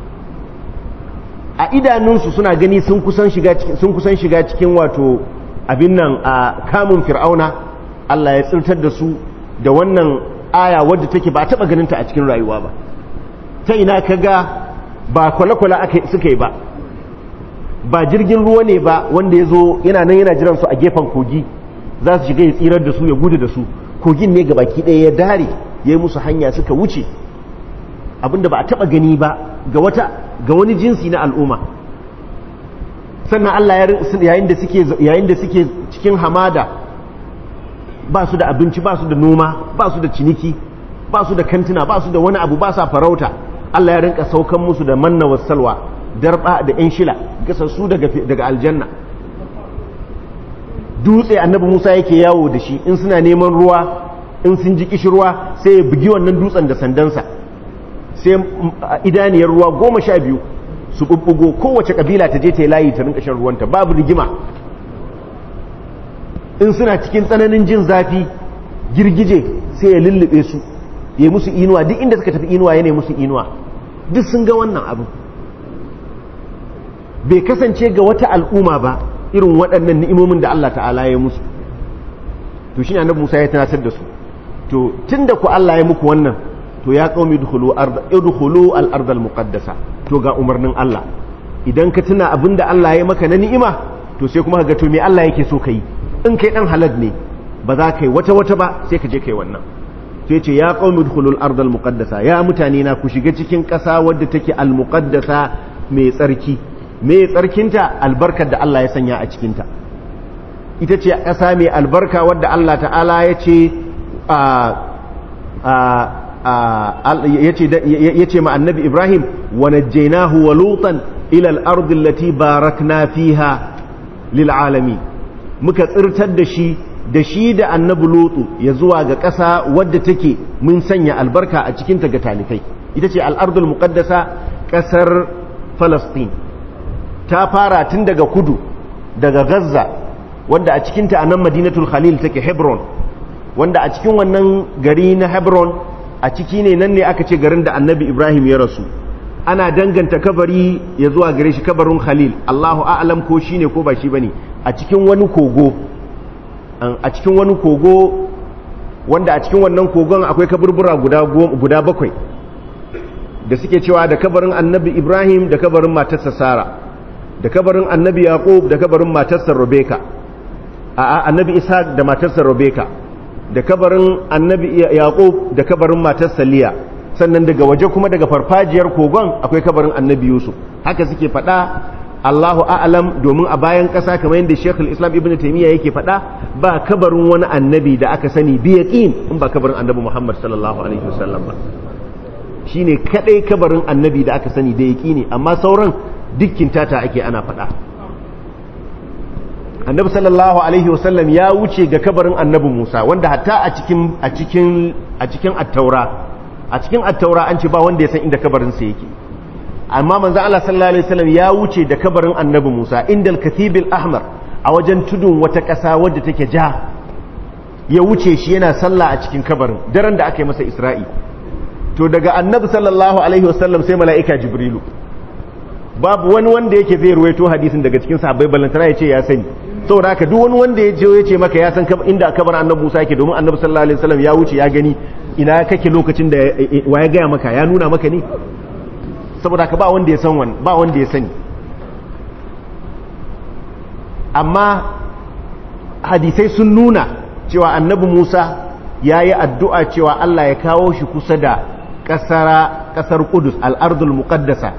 a idanunsu suna gani sun kusan shiga cikin sun kusan shiga cikin wato abin nan a kamun fir'auna Allah ya tsirtar da su da wannan aya wadda take ba taba ganin ta a cikin rayuwa ba ta ina kaga ba kwale-kwale aka suka yi ba ba jirgin ruwa ne ba wanda ya zo yana nan yana jiran su a gefen kogi za su shiga ya tsirar da su ya gudu da su kogin ne ga baki ɗaya ya dare ya yi musu hanya suka wuce abinda ba a taba gani ba ga wata ga wani jinsi na al'umma sannan Allah yayin da suke yayin da suke cikin hamada ba su da abinci ba su da noma ba su da ciniki ba su da kantina ba su da wani abu ba sa farauta Allah ya rinka saukan musu da manna wasalwa darba da yan shila gasassu daga daga aljanna dutse annabi Musa yake yawo da shi in suna neman ruwa in sun ji kishirwa sai ya bugi wannan dutsen da sandansa sai idaniyar ruwa goma sha biyu su bubbugo kowace kabila ta je ta yi layi ta rinka shan ruwanta babu rigima in suna cikin tsananin jin zafi girgije sai ya lullube su ya musu inuwa duk inda suka tafi inuwa ya ne musu inuwa duk sun ga wannan abu bai kasance ga wata al'umma ba irin waɗannan ni'imomin da Allah ta'ala ya musu to shi annabi Musa ya tunatar da su to tunda ku Allah ya muku wannan to ya qaumi idkhulu ard idkhulu al ard al muqaddasa to ga umarnin Allah idan ka tuna abinda Allah ya maka na ni'ima to sai kuma ga to me Allah yake so kai in kai dan halal ne ba za ka yi wata wata ba sai ka je kai wannan sai ce ya qaumi dukhulul ardal muqaddasa ya mutane na ku shiga cikin ƙasa wadda take al muqaddasa mai tsarki mai tsarkinta albarkar da Allah ya sanya a cikinta ita ce ƙasa mai albarka wadda Allah ta'ala ya ce ya ce ma annabi Ibrahim wa najjaynahu wa lutan ila al-ardi allati barakna fiha lil alamin muka tsirtar da shi da shi da annabi lutu ya zuwa ga ƙasa wadda take mun sanya albarka a cikinta ga talikai ita ce al-ardul muqaddasa ƙasar Falastin ta fara tun daga kudu daga Gaza wanda a cikinta a nan Madinatul Khalil take Hebron wanda a cikin wannan gari na Hebron a ciki ne nan ne aka ce garin da Annabi Ibrahim ya rasu ana danganta kabari ya zuwa gare shi kabarin Khalil Allahu a'lam ko shine ko ba shi bane a cikin wani kogo a cikin wani kogo wanda a cikin wannan kogon akwai kaburbura guda guda bakwai da suke cewa da kabarin annabi ibrahim da kabarin matarsa sara da kabarin annabi yaqub da kabarin matarsa rebeka a annabi ishaq da matarsa rebeka da kabarin annabi yaqub da kabarin matarsa liya sannan daga waje kuma daga farfajiyar kogon akwai kabarin annabi yusuf haka suke faɗa Allahu a'lam domin a bayan ƙasa kamar yadda Sheikh islam Ibn Taymiyyah yake faɗa ba kabarin wani annabi da aka sani bi yaqin in ba kabarin annabi Muhammad sallallahu alaihi wasallam ba shine kadai kabarin annabi da aka sani da yaqini amma sauran dukkin tata ake ana faɗa annabi sallallahu alaihi wasallam ya wuce ga kabarin annabi Musa wanda hatta a cikin a cikin a cikin at-taura a cikin at-taura an ce ba wanda ya san inda kabarin sa yake amma manzo Allah sallallahu alaihi wasallam ya wuce da kabarin annabi Musa indal kathibil ahmar a wajen tudun wata ƙasa wadda take ja ya wuce shi yana sallah a cikin kabarin daren da aka yi masa Isra'i to daga annabi sallallahu alaihi wasallam sai mala'ika jibrilu babu wani wanda yake zai ruwaito hadisin daga cikin sahabbai balantana ya ce ya sani saboda haka duk wani wanda ya je ya ce maka ya san inda kabarin annabi Musa yake domin annabi sallallahu alaihi wasallam ya wuce ya gani ina kake lokacin da wa ya gaya maka ya nuna maka ne saboda ka ba wanda ya san wani ba wanda ya sani amma hadisai sun nuna cewa annabi Musa ya yi addu'a cewa Allah ya kawo shi kusa da ƙasar Kudus al'ardul muƙaddasa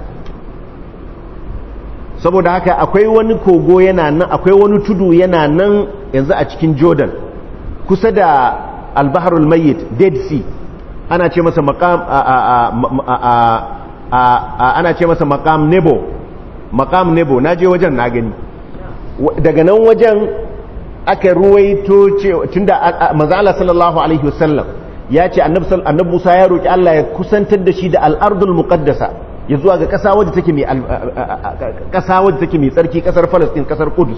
saboda haka akwai wani kogo yana nan akwai wani tudu yana nan yanzu a cikin Jordan kusa da albaharul mayyit Dead Sea ana ce masa maqam ana ce masa makam nebo makam nebo na je wajen na gani daga nan wajen aka ruwaito tunda manzo Allah sallallahu alaihi wasallam ya ce annabi Musa ya roki Allah ya kusantar da shi da al-ardul muqaddasa ya zuwa ga kasa wadda take mai kasa wadda take mai tsarki kasar Palestine kasar Qudus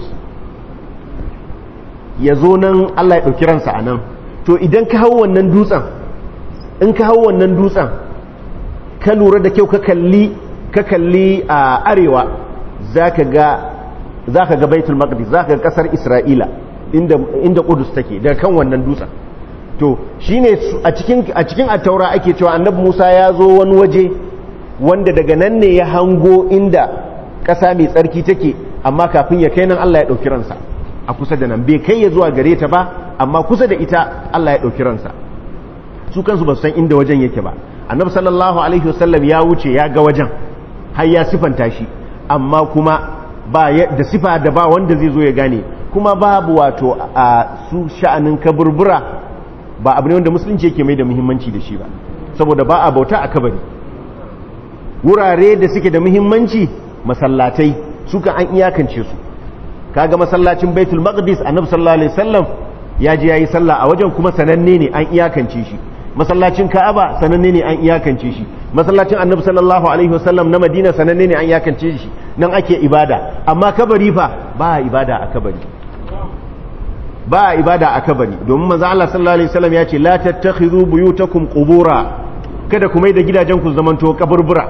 ya zo nan Allah ya dauki ransa anan to idan ka hawo wannan dutsen in ka hawo wannan dutsen ka lura da kyau ka kalli ka kalli a arewa zaka ga zaka ga Baitul Maqdis zaka ga kasar Isra'ila inda inda Qudus take daga kan wannan dutsen to shine a cikin a cikin at-taura ake cewa Annabi Musa ya zo wani waje wanda daga nan ne ya hango inda kasa mai tsarki take amma kafin ya kai nan Allah ya dauki ransa a kusa da nan bai kai ya zuwa gare ta ba amma kusa da ita Allah ya dauki ransa su kansu ba su san inda wajen yake ba annabi sallallahu alaihi wasallam ya wuce ya ga wajen har ya sifanta shi amma kuma ba da sifa da ba wanda zai zo ya gane kuma babu wato a su sha'anin kaburbura ba abu ne wanda musulunci yake mai da muhimmanci da shi ba saboda ba a bauta a kabari wurare da suke da muhimmanci masallatai suka an iyakance su kaga masallacin baitul maqdis annabi sallallahu alaihi wasallam ya je yayi sallah a wajen kuma sananne ne an iyakance shi masallacin ka'aba sananne ne an iyakance shi masallacin annabi sallallahu alaihi wasallam na madina sananne ne an iyakance shi nan ake ibada amma kabari fa ba ibada a kabari ba ibada a kabari domin manzo Allah sallallahu alaihi wasallam ya ce la tattakhidhu buyutakum qubura kada ku mai da gidajen ku zamanto kaburbura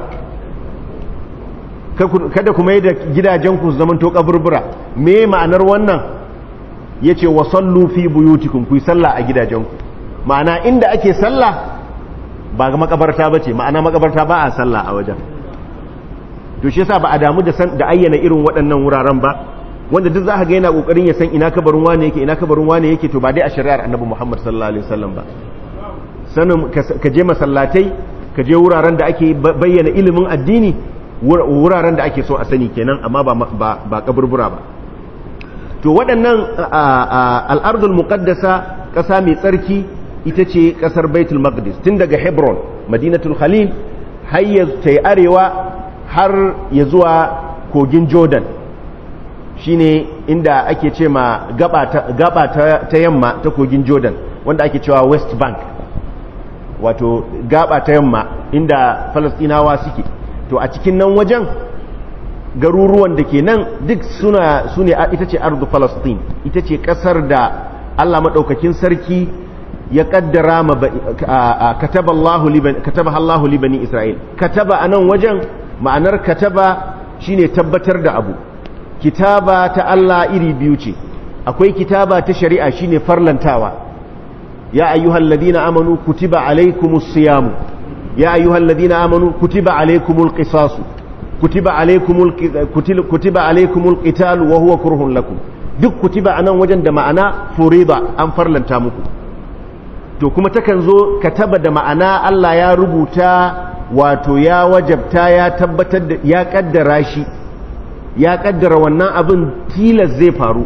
kada ku mai da gidajen ku zamanto kaburbura me ma'anar wannan yace wa sallu fi buyutikum ku yi sallah a gidajen ku ma'ana inda ake sallah ba ga makabarta ba ce ma'ana makabarta ba a sallah a wajen to shi yasa ba a damu da da ayyana irin waɗannan wuraren ba wanda duk za ka ga yana kokarin ya san ina kabarin wane yake ina kabarin wane yake to ba dai a shari'ar annabi Muhammad sallallahu alaihi wasallam ba sanin ka je masallatai ka je wuraren da ake bayyana ilimin addini wuraren da ake so a sani kenan amma ba ba kaburbura ba to waɗannan al'ardul muqaddasa ƙasa mai tsarki ita ce ƙasar baitul maqdis tun daga hebron madinatul khalil har ya ta yi arewa har ya zuwa kogin jordan shine inda ake ce ma gaba ta yamma ta kogin jordan wanda ake cewa west bank wato gaba ta yamma inda falastinawa suke to a cikin nan wajen garuruwan da ke nan duk suna su ne ita ce ardu falastin ita ce kasar da allah maɗaukakin sarki ya kaddara ma kataba allahu libani isra'il kataba a nan wajen ma'anar kataba shine tabbatar da abu kitaba ta allah iri biyu ce akwai kitaba ta shari'a shine farlantawa ya ayyuhal ladina amanu kutiba alaikumus siyamu ya ayyuhal ladina amanu kutiba alaikumul qisasu kutiba alaikumul kutiba alaikumul qital wa huwa kurhun lakum duk kutiba anan wajen da ma'ana furida an farlanta muku to kuma takan zo kataba da ma'ana Allah ya rubuta wato ya wajabta ya tabbatar da ya kaddara shi ya kaddara wannan abin tilas zai faru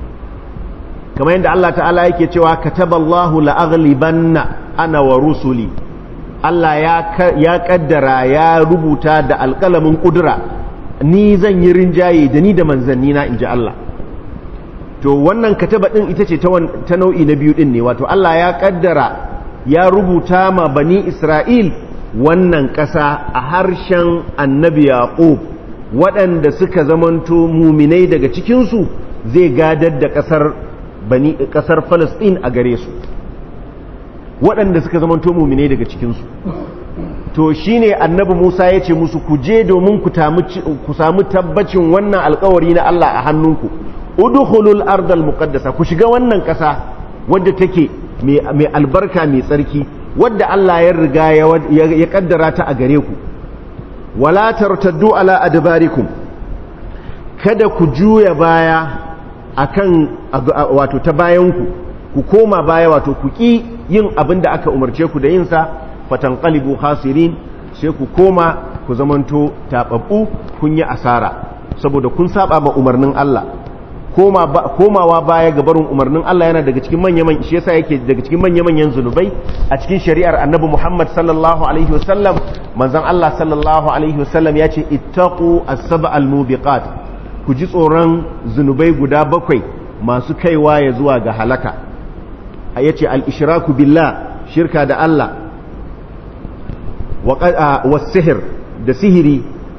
kamar yadda Allah ta'ala yake cewa kataballahu la'aghlibanna ana wa rusuli Allah ya kaddara ya rubuta da alƙalamin ƙudura ni zan yi rinjaye da ni da manzanni na inji Allah to wannan kataba ɗin ita ce ta nau'i na biyu ɗin ne wato Allah ya kaddara ya rubuta ma bani Isra'il wannan ƙasa a harshen annabi Yaqub waɗanda suka zamanto muminai daga cikinsu zai gadar da ƙasar bani ƙasar Falasɗin a gare su waɗanda suka zamanto muminai daga cikinsu to shine annabi Musa ya ce musu ku je domin ku samu tabbacin wannan alkawari na Allah a hannunku udkhulul ardal muqaddasa ku shiga wannan ƙasa wadda take mai albarka mai tsarki wadda Allah ya riga ya kaddara ta a gare ku wala tartaddu ala adbarikum kada ku juya baya akan wato ta bayanku ku koma baya wato ku ki yin abin da aka umarce ku da yin sa fatanqalibu khasirin sai ku koma ku zamanto tababbu kun yi asara saboda kun saba ma umarnin Allah komawa baya ga barin umarnin Allah yana daga cikin manyan shi yasa yake daga cikin manyan zunubai a cikin shari'ar Annabi Muhammad sallallahu alaihi wasallam manzon Allah sallallahu alaihi wasallam ya ce ittaqu as-sab'al mubiqat ku ji tsoron zunubai guda bakwai masu kaiwa ya zuwa ga halaka yace al-ishraku billah shirka da Allah wa sihir da sihiri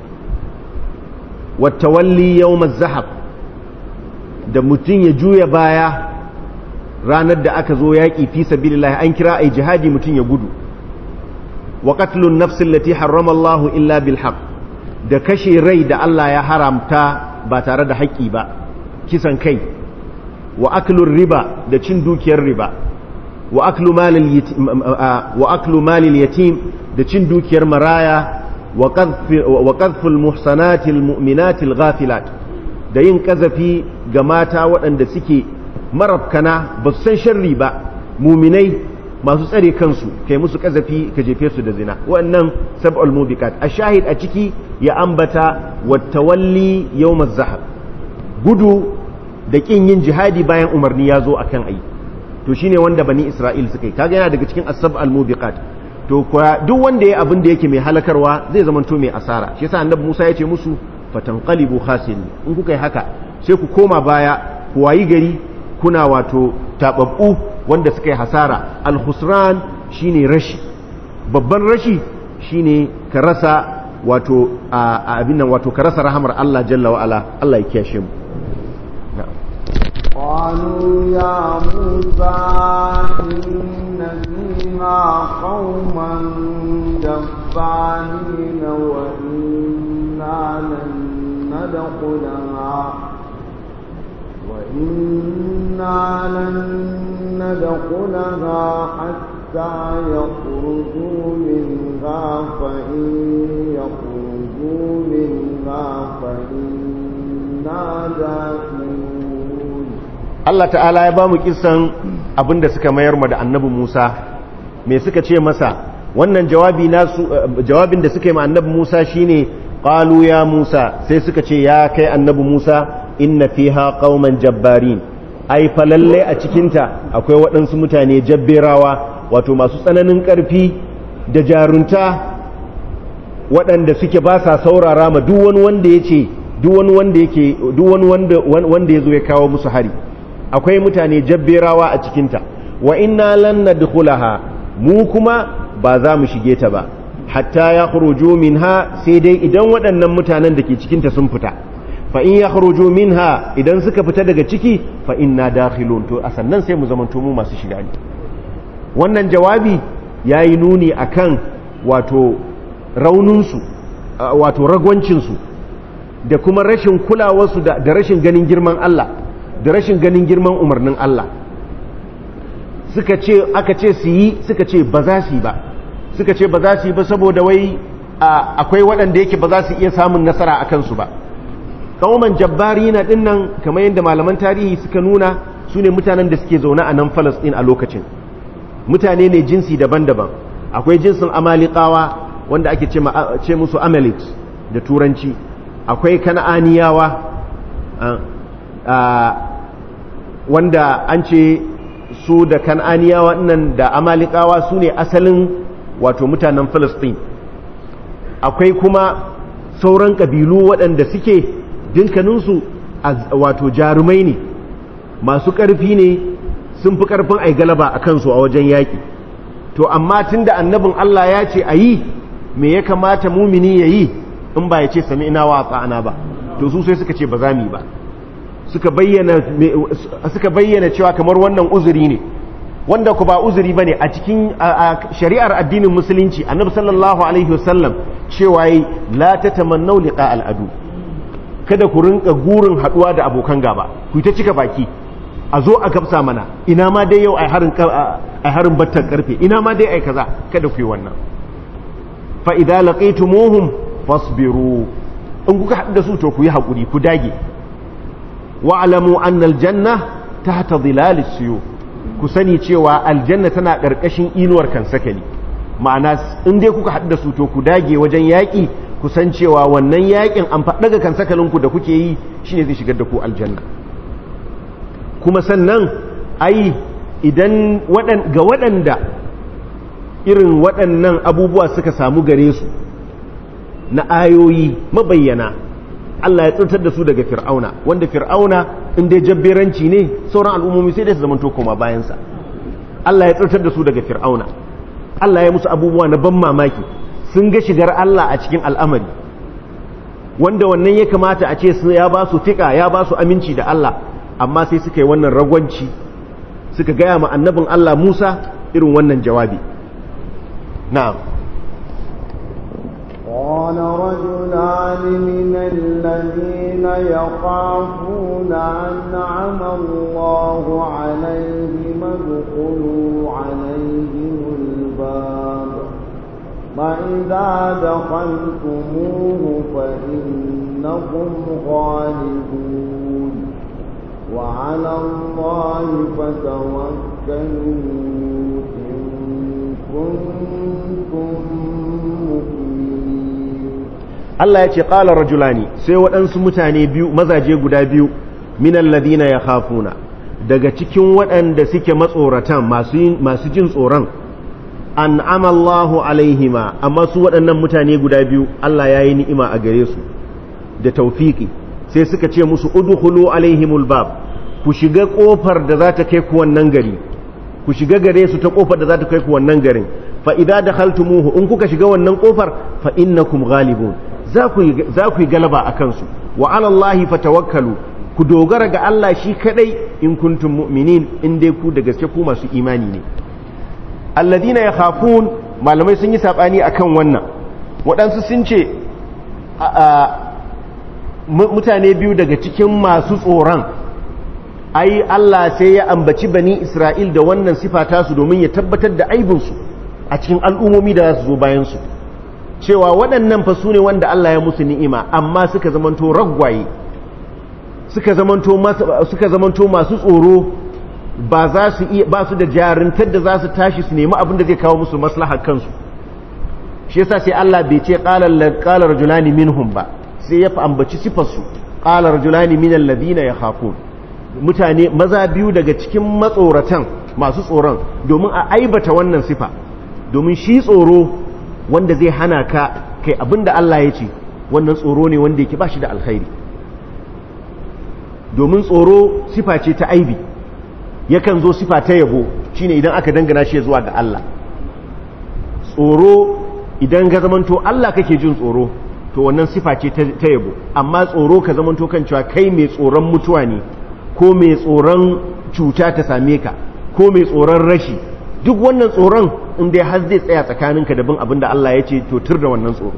wa tawalli yawm az-zahab da mutum ya juya baya ranar da aka zo yaƙi fi sabilillah an kira ai jihadi mutum ya gudu wa qatlun nafs allati harrama Allah illa bil haqq da kashe rai da Allah ya haramta ba tare da haƙƙi ba kisan kai wa aklur riba da cin dukiyar riba wa aklu malil yatim wa aklu malil yatim da cin dukiyar maraya wa qadhful muhsanatil mu'minatil ghafilat da yin kazafi ga mata waɗanda suke marabkana ba su san sharri ba muminai masu tsare kansu kai musu kazafi ka jefe su da zina waɗannan sab'ul mubiqat a shahid a ciki ya ambata wattawalli yawmaz zahab gudu da kin yin jihadi bayan umarni ya zo akan ayi to shine wanda bani isra'il suka yi kaga yana daga cikin as-sab'al mubiqat to kuwa duk wanda ya abin da yake mai halakarwa zai zamanto mai asara shi yasa annabi Musa ya ce musu fatanqalibu khasirin in kuka yi haka sai ku koma baya ku wayi gari kuna wato tababbu wanda suka yi hasara al-khusran shine rashi babban rashi shine ka rasa wato a abin nan wato ka rasa rahamar Allah jalla wa ala Allah ya kiyashe mu قالوا يا موسى إن فيها قوما جبارين وإنا لن ندخلها وإنا لن ندخلها حتى يخرجوا منها فإن يخرجوا منها فإنا داخلون Allah ta'ala ya ba mu kisan abinda suka mayar ma da annabi Musa me suka ce masa wannan jawabi nasu jawabin da suka yi ma annabi Musa shine qalu ya Musa sai suka ce ya kai annabi Musa inna fiha qauman jabbarin ai fa lalle a cikinta akwai waɗansu mutane jabberawa wato masu tsananin ƙarfi da jarunta waɗanda suke ba sa saurara ma duk wani wanda ya ce duk wani wanda yake duk wani wanda wanda ya zo ya kawo musu hari akwai mutane jabberawa a cikinta wa inna lan nadkhulaha mu kuma ba za mu shige ta ba hatta ya khuruju minha sai dai idan waɗannan mutanen da ke cikinta sun fita fa in ya khuruju minha idan suka fita daga ciki fa inna dakhilun to a sannan sai mu zamanto mu masu shiga ne wannan jawabi yayi nuni akan wato rauninsu wato ragwancinsu da kuma rashin kulawarsu da rashin ganin girman Allah da rashin ganin girman umarnin Allah suka ce aka ce su yi suka ce ba za su yi ba suka ce ba za su yi ba saboda wai akwai waɗanda yake ba za su iya samun nasara a kansu ba kauman jabbari na dinnan kamar yadda malaman tarihi suka nuna su ne mutanen da suke zaune a nan falasɗin a lokacin mutane ne jinsi daban-daban akwai jinsin amalikawa wanda ake ce musu amalek da turanci akwai kana'aniyawa wanda an ce su da kan'aniyawa nan da amalikawa su ne asalin wato mutanen filistin akwai kuma sauran ƙabilu waɗanda suke dinkaninsu wato jarumai ne masu ƙarfi ne sun fi ƙarfin ai galaba a kansu a wajen yaƙi to amma tun da annabin Allah ya ce a yi me ya kamata mumini ya yi in ba ya ce sami ina wa tsa'ana ba to su sai suka ce ba za mu yi ba suka bayyana cewa kamar wannan uzuri ne wanda ku ba uzuri ba ne a cikin shari'ar addinin musulunci annabi sallallahu alaihi wasallam cewa yi la ta tamannau liqa al'adu kada ku rinka gurin haduwa da abokan gaba ku ta cika baki a zo a gabsa mana ina ma dai yau ai harin ai harin battar karfe ina ma dai ai kaza kada ku yi wannan fa idza laqaytumuhum fasbiru in kuka haɗu da su to ku yi hakuri ku dage wa'alamu annal janna ta ta zilalis siyo ku sani cewa aljanna tana ƙarƙashin inuwar kansakali ma'ana in dai kuka haɗu da su to ku dage wajen yaƙi ku san cewa wannan yaƙin an faɗaga kansakalinku da kuke yi shine zai shigar da ku aljanna kuma sannan ai idan ga waɗanda irin waɗannan abubuwa suka samu gare su na ayoyi mabayyana Allah ya tsantar da su daga fir'auna wanda fir'auna in dai jabberanci ne sauran al'ummomi sai dai su zamanto koma bayansa Allah ya tsantar da su daga fir'auna Allah ya musu abubuwa na ban mamaki sun ga shigar Allah a cikin al'amari wanda wannan ya kamata a ce su ya ba su fika ya ba su aminci da Allah amma sai suka yi wannan ragwanci suka gaya ma annabin Allah Musa irin wannan jawabi na'am قال رجلان من الذين يخافون أنعم الله عليهم ادخلوا عليهم الباب فإذا دخلتموه فإنكم غالبون وعلى الله فتوكلوا إن كنتم Allah ya ce ƙala rajulani sai waɗansu mutane biyu mazaje guda biyu minan ladina ya hafuna daga cikin waɗanda suke matsoratan masu jin tsoron an amallahu alaihima amma su waɗannan mutane guda biyu Allah ya yi ni'ima a gare su da taufiki sai suka ce musu udkhulu alaihimul bab ku shiga ƙofar da za ta kai ku wannan gari ku shiga gare su ta ƙofar da za ta kai ku wannan garin fa idza dakhaltumuhu in kuka shiga wannan ƙofar fa innakum ghalibun za ku yi galaba a kansu wa alallahi fatawakkalu ku dogara ga Allah shi kadai in kuntum mu'minin in dai ku da gaske ku masu imani ne alladina ya khafun malamai sun yi sabani akan wannan waɗansu sun ce mutane biyu daga cikin masu tsoron ai Allah sai ya ambaci bani Isra'il da wannan sifata su domin ya tabbatar da aibinsu a cikin al'ummomi da za su zo bayansu cewa waɗannan fa su ne wanda Allah ya musu ni'ima amma suka zamanto raggwaye suka zamanto suka zamanto masu tsoro ba za su iya ba su da jarintar da za su tashi su nemi abin da zai kawo musu maslahar kansu shi yasa sai Allah bai ce qala rajulani minhum ba sai ya ambaci sifar su qala rajulani minal ladina yakhafun mutane maza biyu daga cikin matsoratan masu tsoron domin a aibata wannan sifa domin shi tsoro wanda zai hana ka kai abinda Allah ya ce wannan tsoro ne wanda yake ba shi da alkhairi domin tsoro sifa ce ta aibi yakan zo sifa ta yabo shine idan aka dangana shi zuwa ga Allah tsoro idan ka zamanto Allah kake jin tsoro to wannan sifa ce ta yabo amma tsoro ka zamanto kan cewa kai mai tsoron mutuwa ne ko mai tsoron cuta ta same ka ko mai tsoron rashi duk wannan tsoron in dai har zai tsaya tsakaninka da bin abin da Allah ya ce to tur da wannan tsoro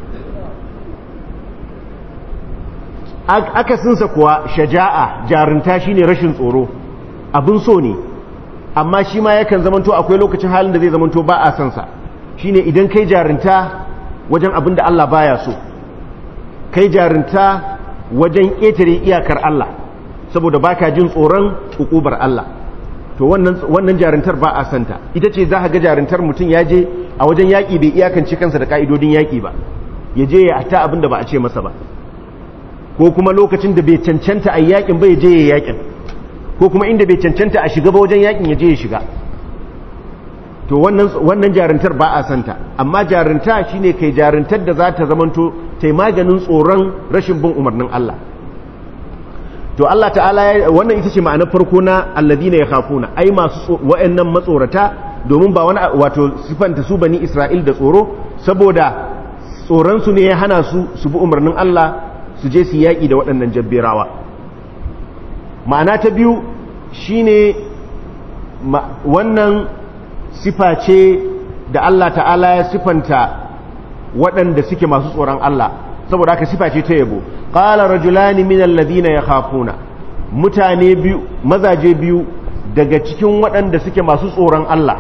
akasinsa kuwa shaja'a jarinta shine rashin tsoro abin so ne amma shi ma yakan zamanto akwai lokacin halin da zai zamanto ba a sansa shine idan kai jarinta wajen abin da Allah baya so kai jarinta wajen ƙetare iyakar Allah saboda baka jin tsoron hukubar Allah to wannan wannan jarintar ba a santa ita ce za ka ga jarintar mutum ya je a wajen yaƙi bai iyakance kansa da ka'idodin yaƙi ba ya je ya ta abin da ba a ce masa ba ko kuma lokacin da bai cancanta a yaƙin ba ya je ya yaƙin ko kuma inda bai cancanta a shiga ba wajen yaƙin ya je ya shiga to wannan wannan jarintar ba a santa amma jarinta shine kai jarintar da za ta zamanto tai maganin tsoron rashin bin umarnin Allah to Allah ta'ala wannan ita ce ma'anar farko na alladina yakhafuna ai masu wa'annan matsorata domin ba wani wato sifanta su bani Isra'il da tsoro saboda tsoron su ne ya hana su su bi umarnin Allah su je su yaki da waɗannan jabberawa ma'ana ta biyu shine wannan sifa ce da Allah ta'ala ya sifanta waɗanda suke masu tsoron Allah saboda haka sifa ce ta yabo qala rajulani min alladhina yakhafuna mutane biyu mazaje biyu daga cikin waɗanda suke masu tsoron Allah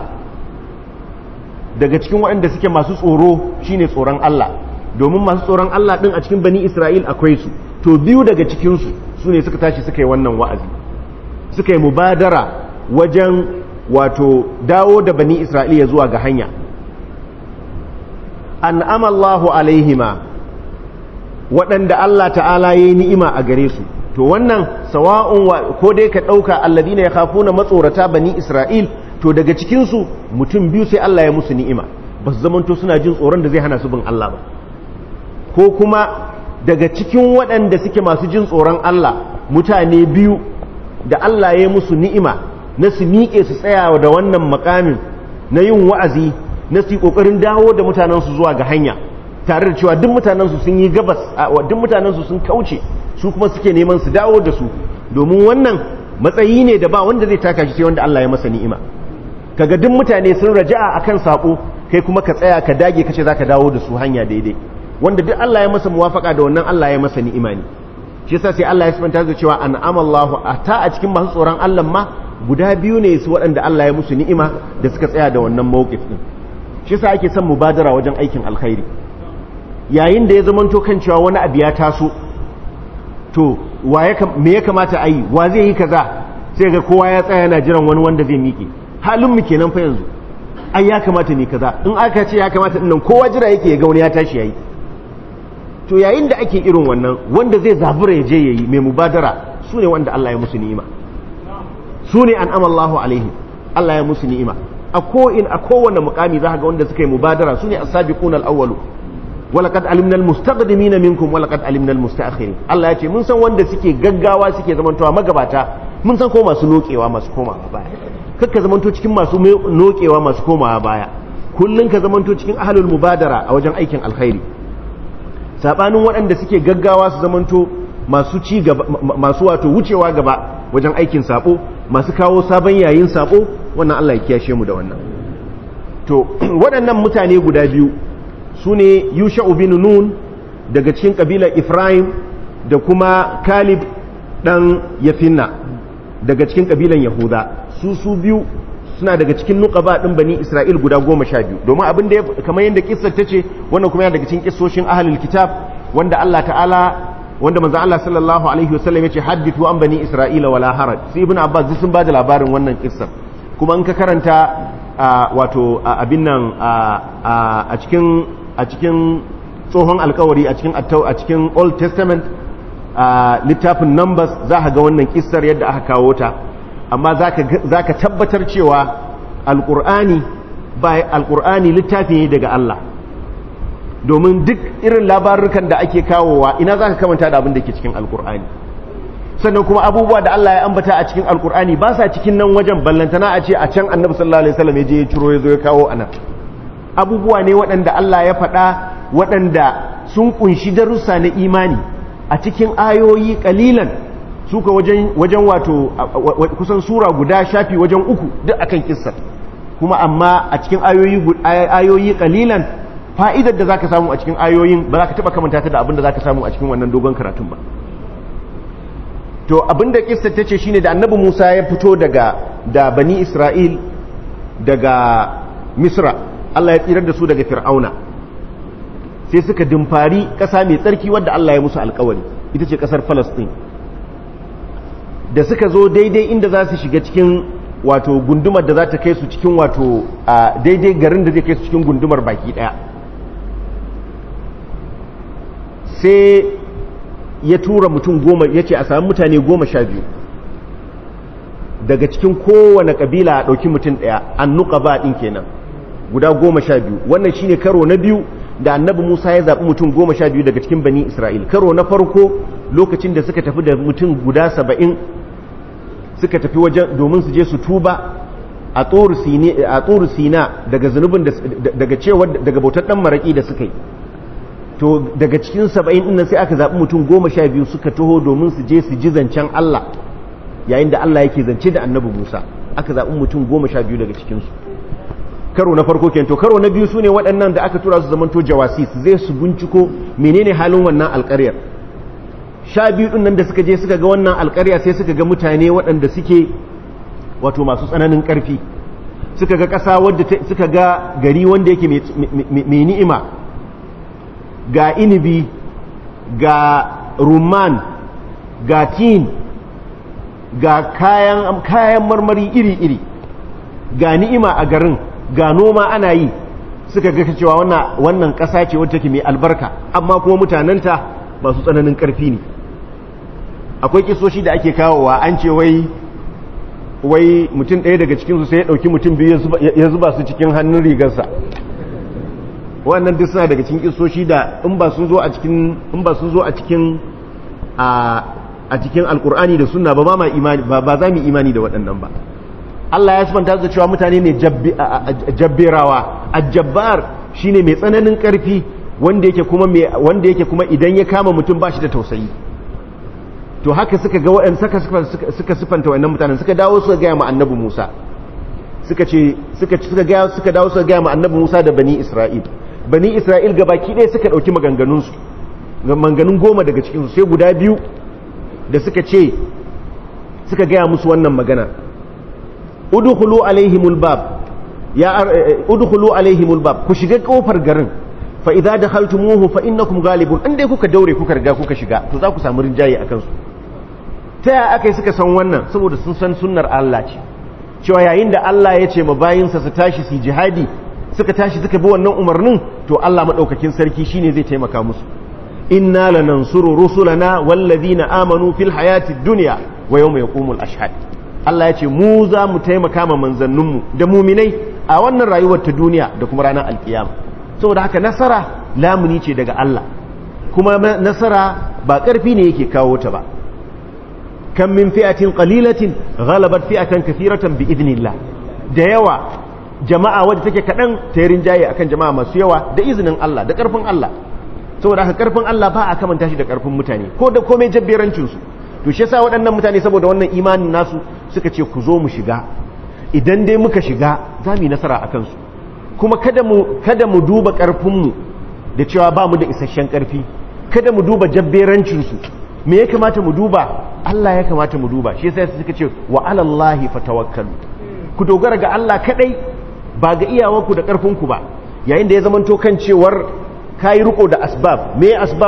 daga cikin waɗanda suke masu tsoro shine tsoron Allah domin masu tsoron Allah din a cikin bani Isra'il akwai su to biyu daga cikin su sune suka tashi suka yi wannan wa'azi suka yi mubadara wajen wato dawo da bani Isra'ila zuwa ga hanya an'ama Allahu alaihima waɗanda Allah ta'ala ya yi ni'ima a gare su to wannan sawa'un ko dai ka ɗauka alladina ya kafu na matsorata bani isra'il to daga cikinsu mutum biyu sai Allah ya musu ni'ima ba su zamanto suna jin tsoron da zai hana su bin Allah ba ko kuma daga cikin waɗanda suke masu jin tsoron Allah mutane biyu da Allah ya musu ni'ima na su miƙe su tsaya da wannan makamin na yin wa'azi na su yi ƙoƙarin dawo da mutanensu zuwa ga hanya tare da cewa duk mutanensu sun yi gabas duk mutanensu sun kauce su kuma suke neman su dawo da su domin wannan matsayi ne da ba wanda zai taka shi sai wanda Allah ya masa ni'ima kaga duk mutane sun raja'a akan sako kai kuma ka tsaya ka dage kace zaka dawo da su hanya daidai wanda duk Allah ya masa muwafaka da wannan Allah ya masa ni'ima ne shi yasa sai Allah ya sifanta da cewa an'ama Allahu ata a cikin masu tsoron Allah ma guda biyu ne su waɗanda Allah ya musu ni'ima da suka tsaya da wannan mawqif din shi yasa ake son mubadara wajen aikin alkhairi yayin da ya zamanto kan cewa wani abu ya taso to me ya kamata a yi wa zai yi kaza sai ga kowa ya tsaya yana jiran wani wanda zai miƙe halin mu kenan fa yanzu ai ya kamata ne kaza in aka ce ya kamata dinnan kowa jira yake ya ga wani ya tashi yayi to yayin da ake irin wannan wanda zai zabura ya je yayi mai mubadara su ne wanda Allah ya musu ni'ima su ne an amallahu alaihim Allah ya musu ni'ima a ko in a kowane mukami za ga wanda suka yi mubadara su ne as-sabiquna al-awwalu walaqad alimna al-mustaqdimina minkum walaqad alimna al-mustaakhirin Allah ya ce mun san wanda suke gaggawa suke zamantowa magabata mun san ko masu nokewa masu komawa baya kakka zamanto cikin masu nokewa masu komawa baya kullun ka zamanto cikin ahlul mubadara a wajen aikin alkhairi sabanin waɗanda suke gaggawa su zamanto masu ci gaba masu wato wucewa gaba wajen aikin sabo masu kawo sabon yayin sabo wannan Allah ya kiyashe mu da wannan to waɗannan mutane guda biyu su ne yusha'u bin nun daga cikin ƙabilar Ifraim da kuma Kalib ɗan Yafinna daga cikin ƙabilar Yahuda su su biyu suna daga cikin nuqaba ɗin bani Isra'il guda goma sha biyu domin abin da kamar yadda kissar ta ce wannan kuma yana daga cikin kissoshin ahlul kitab wanda Allah ta'ala wanda manzo Allah sallallahu alaihi wasallam yace haddithu an bani isra'ila wala haraj sai ibn abbas sun bada labarin wannan kissar kuma in ka karanta wato abin nan a cikin a cikin tsohon alkawari a cikin a cikin old testament littafin numbers za ka ga wannan kissar yadda aka kawo ta amma za ka tabbatar cewa alkur'ani ba alkur'ani littafi ne daga Allah domin duk irin labarukan da ake kawowa ina za ka kamanta da abin da ke cikin alkur'ani sannan kuma abubuwa da Allah ya ambata a cikin alkur'ani ba sa cikin nan wajen ballantana a ce a can annabi sallallahu alaihi wasallam ya je ya ciro ya zo ya kawo anan abubuwa ne waɗanda Allah ya faɗa waɗanda sun kunshi darussa na imani a cikin ayoyi kalilan suka wajen wajen wato kusan sura guda shafi wajen uku duk akan kissar kuma amma a cikin ayoyi ayoyi kalilan fa'idar da zaka samu a cikin ayoyin ba za ka taba kamanta ta da abin da zaka samu a cikin wannan dogon karatun ba to abin da kissar tace shine da annabi Musa ya fito daga da bani Isra'il daga Misra Allah ya tsirar da su daga Fir'auna sai suka dimfari ƙasa mai tsarki wadda Allah ya musu alƙawari ita ce ƙasar Palestine da suka zo daidai inda za su shiga cikin wato gundumar da za ta kai su cikin wato a daidai garin da zai kai su cikin gundumar baki daya sai ya tura mutum goma ya ce a sami mutane goma sha biyu daga cikin kowane kabila a ɗauki mutum ɗaya an nuka ba ɗin kenan guda goma sha biyu wannan shine karo na biyu da annabi musa ya zaɓi mutum goma sha biyu daga cikin bani isra'il karo na farko lokacin da suka tafi da mutum guda saba'in suka tafi wajen domin su je su tuba a tsoro sina daga zunubin daga cewa daga bautar dan maraki da suka yi to daga cikin saba'in ɗin sai aka zaɓi mutum goma sha biyu suka taho domin su je su ji zancen Allah yayin da Allah yake zance da annabi Musa aka zaɓi mutum goma sha biyu daga cikinsu karo na farko kenan to karo na biyu su ne waɗannan da aka tura su zamanto jawasi su zai su binciko menene halin wannan alƙaryar sha biyu ɗin nan da suka je suka ga wannan alƙarya sai suka ga mutane waɗanda suke wato masu tsananin ƙarfi suka ga ƙasa wadda suka ga gari wanda yake mai ni'ima ga inibi ga rumman ga tin ga kayan, kayan marmari iri-iri ga ni'ima a garin ga noma ana yi suka ga cewa wannan ƙasa ce wadda take mai albarka amma kuma mutanenta masu tsananin ƙarfi ne akwai kisoshi da ake kawowa an ce wai wai mutum ɗaya daga cikinsu sai ya ɗauki mutum biyu ya zuba su cikin hannun rigarsa wannan duk suna daga cikin kisoshi da in ba sun zo a cikin in ba sun zo a cikin a cikin alkur'ani da sunna ba ma imani ba za mu imani da waɗannan ba Allah ya sifanta da cewa mutane ne jabberawa ajabbar shine mai tsananin ƙarfi wanda yake kuma wanda yake kuma idan ya kama mutum ba shi da tausayi to haka suka ga waɗanda suka suka sifanta wannan mutanen suka dawo suka gaya ma annabi Musa suka ce suka suka ga suka dawo suka gaya ma annabi Musa da bani Isra'il bani Isra'il gabaki ɗaya suka ɗauki maganganun su maganganun goma daga cikin su sai guda biyu da suka ce suka gaya musu wannan magana udkhulu alaihimul bab ya udkhulu alaihimul bab ku shiga kofar garin fa idza dakhaltumuhu fa innakum ghalibun an dai kuka daure kuka riga kuka shiga to za ku samu rinjaye akan su ta yaya aka yi suka san wannan saboda sun san sunnar Allah ce cewa yayin da Allah ya ce ma bayinsa su tashi su jihadi suka tashi suka bi wannan umarnin to Allah madaukakin sarki shine zai taimaka musu inna lanansuru rusulana wallazina amanu fil hayati dunya wa yawma yaqumul ashhad Allah ya ce mu za mu taimaka ma manzanninmu da muminai a wannan rayuwar ta duniya da kuma ranar alkiyama saboda haka nasara lamuni ce daga Allah kuma nasara ba ƙarfi ne yake kawo ta ba kan min fi'atin qalilatin ghalabat fi'atan kathiratan bi idnillah da yawa jama'a wadda take kadan ta rinjaye akan jama'a masu yawa da izinin Allah da ƙarfin Allah saboda haka ƙarfin Allah ba a kamanta shi da ƙarfin mutane ko da komai jabberancin su to shi yasa waɗannan mutane saboda wannan imanin nasu suka ce ku zo mu shiga idan dai muka shiga za mu yi nasara a kansu kuma kada mu kada mu duba ƙarfinmu da cewa ba mu da isasshen ƙarfi kada mu duba jabberancinsu me ya kamata mu duba Allah ya kamata mu duba shi yasa suka ce wa alallahi fatawakkalu ku dogara ga Allah kadai ba ga iyawanku da ƙarfinku ba yayin da ya zamanto kan cewar kayi riko da asbab me asbab din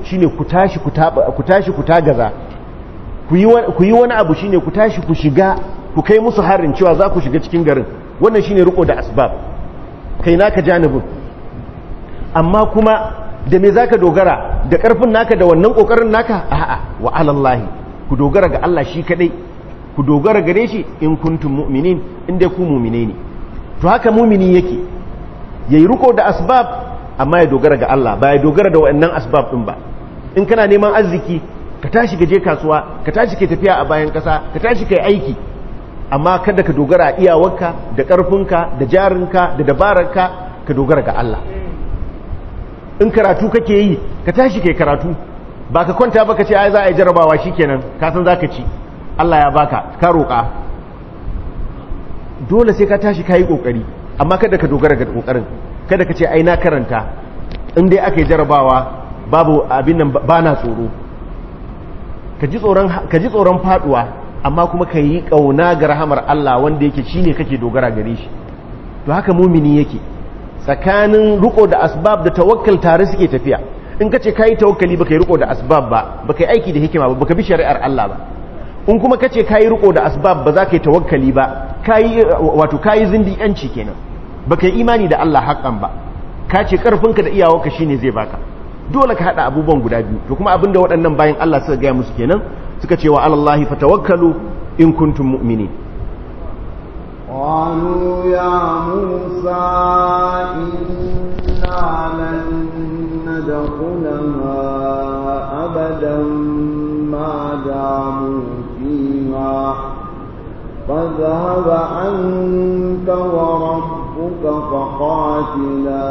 shine ku tashi ku tashi ku tagaza ku yi wani abu shine ku tashi ku shiga ku kai musu harin cewa za ku shiga cikin garin wannan shine riko da asbab kai naka janibin amma kuma da me zaka dogara da karfin naka da wannan kokarin naka a'a wa alallahi ku dogara ga Allah shi kadai ku dogara gare shi in kuntum mu'minin in dai ku mu'mine ne to haka mu'mini yake yayi riko da asbab amma ya dogara ga Allah ba ya dogara da wannan asbab din ba in kana neman arziki ka tashi ka je kasuwa ka tashi ka tafiya a bayan kasa ka tashi kai aiki amma kada ka dogara a iyawarka da karfinka da jarinka da dabararka ka dogara ga Allah in karatu kake yi ka tashi kai karatu ba ka kwanta ba ka ce ai za a yi jarabawa shikenan ka san zaka ci Allah ya baka ka roƙa dole sai ka tashi ka yi ƙoƙari amma kada ka dogara ga ƙoƙarin kada ka ce ai na karanta in dai aka yi jarabawa babu abin nan ba na tsoro ka ji tsoron faduwa amma kuma ka yi ƙauna ga rahamar Allah wanda yake shine kake dogara gare shi to haka mumini yake tsakanin riko da asbab da tawakkal tare suke tafiya in ka ce ka yi tawakkali baka yi riko da asbab ba baka yi aiki da hikima ba baka bi shari'ar Allah ba in kuma ka ce ka yi riko da asbab ba za ka yi tawakkali ba wato ka yi zindi yanci kenan baka yi imani da Allah haƙan ba ka ce ƙarfinka da iyawarka shine zai baka dole ka haɗa abubuwan guda biyu to kuma abinda waɗannan bayan Allah suka gaya musu kenan suka ce wa alallahi fatawakkalu in kuntum mu'minin قالوا يا موسى إنا لن ندخلها أبدا ما داموا فيها فاذهب أنت وربك فقاتلا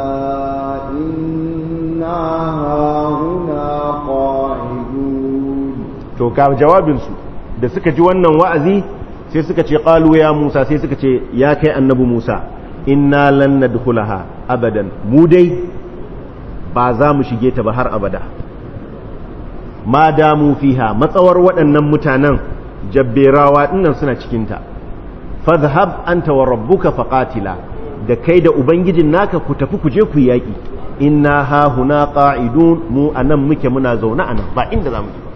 إنا هاهنا قاعدون to ga jawabinsu da suka ji wannan wa'azi sai suka ce qalu ya Musa sai suka ce ya kai annabi Musa inna lan nadkhulaha abadan mu dai ba za mu shige ta ba har abada ma damu fiha matsawar waɗannan mutanen jabberawa dinnan suna cikinta fadhhab anta wa rabbuka faqatila da kai da ubangijin naka ku tafi ku je ku yaki inna ha huna qa'idun mu anan muke muna zaune anan ba inda zamu je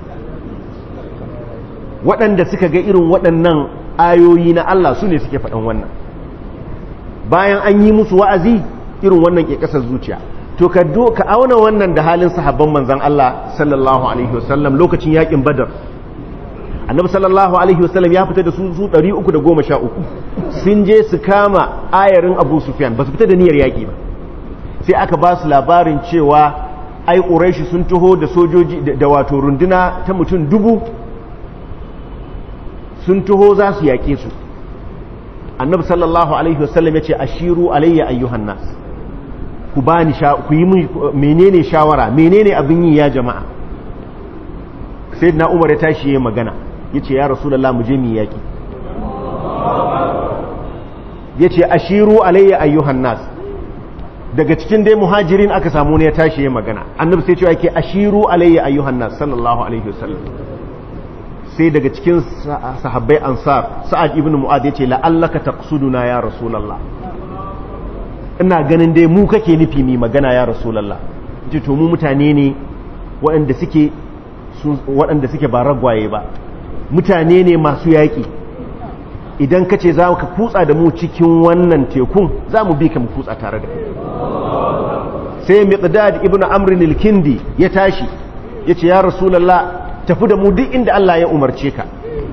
waɗanda suka ga irin waɗannan ayoyi na Allah su ne suke faɗan wannan bayan an yi musu wa'azi irin wannan ke ƙasar zuciya to ka do ka auna wannan da halin sahabban manzon Allah sallallahu alaihi wasallam lokacin yakin badar annabi sallallahu alaihi wasallam ya fita da su su 313 sun je su kama ayarin abu sufyan ba su fita da niyyar yaki ba sai aka ba su labarin cewa ai quraishi sun taho da sojoji da wato runduna ta mutum dubu sun taho za su yaƙe su annabi sallallahu alaihi wasallam ya ce ashiru alayya ayyuhan nas ku bani ku yi menene shawara menene abin yi ya jama'a sayyidina umar ya tashi yayin magana yace ya rasulullah mu je mu yaki yace ashiru alayya ayyuhan nas daga cikin dai muhajirin aka samu ne ya tashi yayin magana annabi sai cewa yake ashiru alayya ayyuhan nas sallallahu alaihi wasallam sai daga cikin sahabbai ansar sa'ad ibn mu'ad yace la'allaka taqsuduna ya rasulullah ina ganin dai mu kake nufi mi magana ya rasulullah yace to mu mutane ne waɗanda suke waɗanda suke ba ragwaye ba mutane ne masu yaƙi idan ka ce za ka kutsa da mu cikin wannan tekun za mu bi ka mu kutsa tare da sai miqdad ibn amrin al-kindi ya tashi yace ya rasulullah tafi da mu duk inda Allah ya umarce ka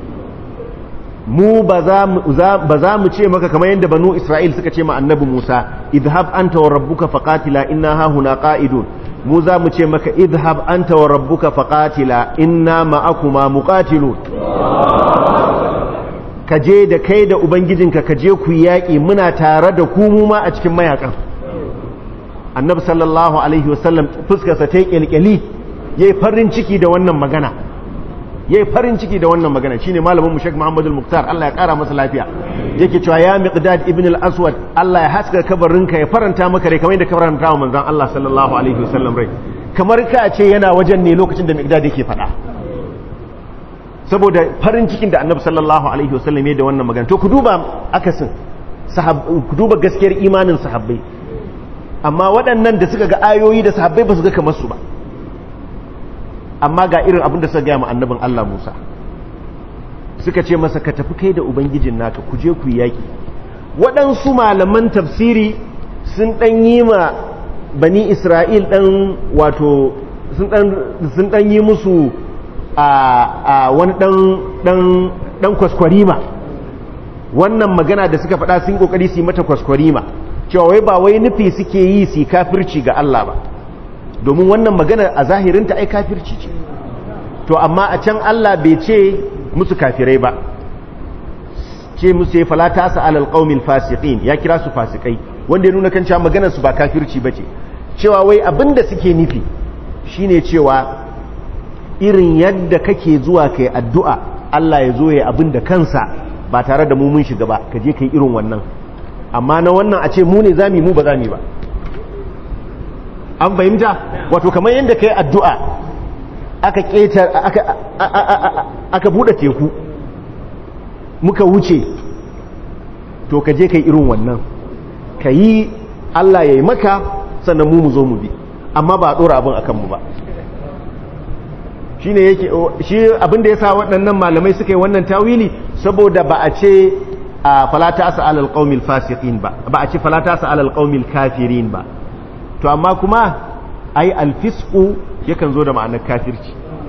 mu ba za mu ce maka kamar yadda banu Isra'il suka ce ma annabi Musa idhab anta wa rabbuka faqatila inna hahuna qa'idun mu za mu ce maka idhab anta wa rabbuka faqatila inna ma'akuma muqatilun ka je da kai da ubangijinka ka je ku yaƙi muna tare da ku mu ma a cikin mayakan annabi sallallahu alaihi wasallam fuskarsa ta yi kyalkyali yayi farin ciki da wannan magana yayi farin ciki da wannan magana shine malamin mu Sheikh Muhammad al-Muktar Allah ya kara masa lafiya yake cewa ya Miqdad ibn al-Aswad Allah ya haska kabarinka ya faranta maka rai kamar yadda ka faranta wa manzon Allah sallallahu alaihi wasallam rai kamar ka ce yana wajen ne lokacin da Miqdad yake faɗa saboda farin cikin da Annabi sallallahu alaihi wasallam ya da wannan magana to ku duba akasin ku duba gaskiyar imanin sahabbai amma waɗannan da suka ga ayoyi da sahabbai ba su ga kamar su ba amma ga irin abin da suka gaya ma annabin Allah Musa suka ce masa ka tafi kai da ubangijin naka ku je ku yaki waɗansu malaman tafsiri sun ɗan yi ma bani Isra'il ɗan wato sun ɗan yi musu a wani ɗan kwaskwarima wannan magana da suka faɗa sun ƙoƙari su yi mata kwaskwarima cewa wai ba wai nufi suke yi su kafirci ga Allah ba domin wannan magana a zahirinta ai kafirci ce to amma a can Allah bai ce musu kafirai ba ce musu ya falata sa alal qaumil fasiqin ya kira su fasikai wanda ya nuna kan cewa maganar su ba kafirci bace cewa wai abinda suke nufi shine cewa irin yadda kake zuwa kai addu'a Allah ya zo ya abin da kansa ba tare da mu mun shiga ba ka je kai irin wannan amma na wannan a ce mu ne zami mu ba zami ba an fahimta wato kamar yadda kai addu'a aka ketar aka aka bude teku muka wuce to ka je kai irin wannan ka yi Allah ya yi maka sannan mu mu zo mu bi amma ba a ɗora abin akan mu ba shi ne yake shi abin da ya sa waɗannan malamai suka yi wannan tawili saboda ba a ce a falata sa alal qaumil fasiqin ba ba a ce falata sa alal qaumil kafirin ba to amma kuma ai alfisqu yakan zo da ma'anar kafirci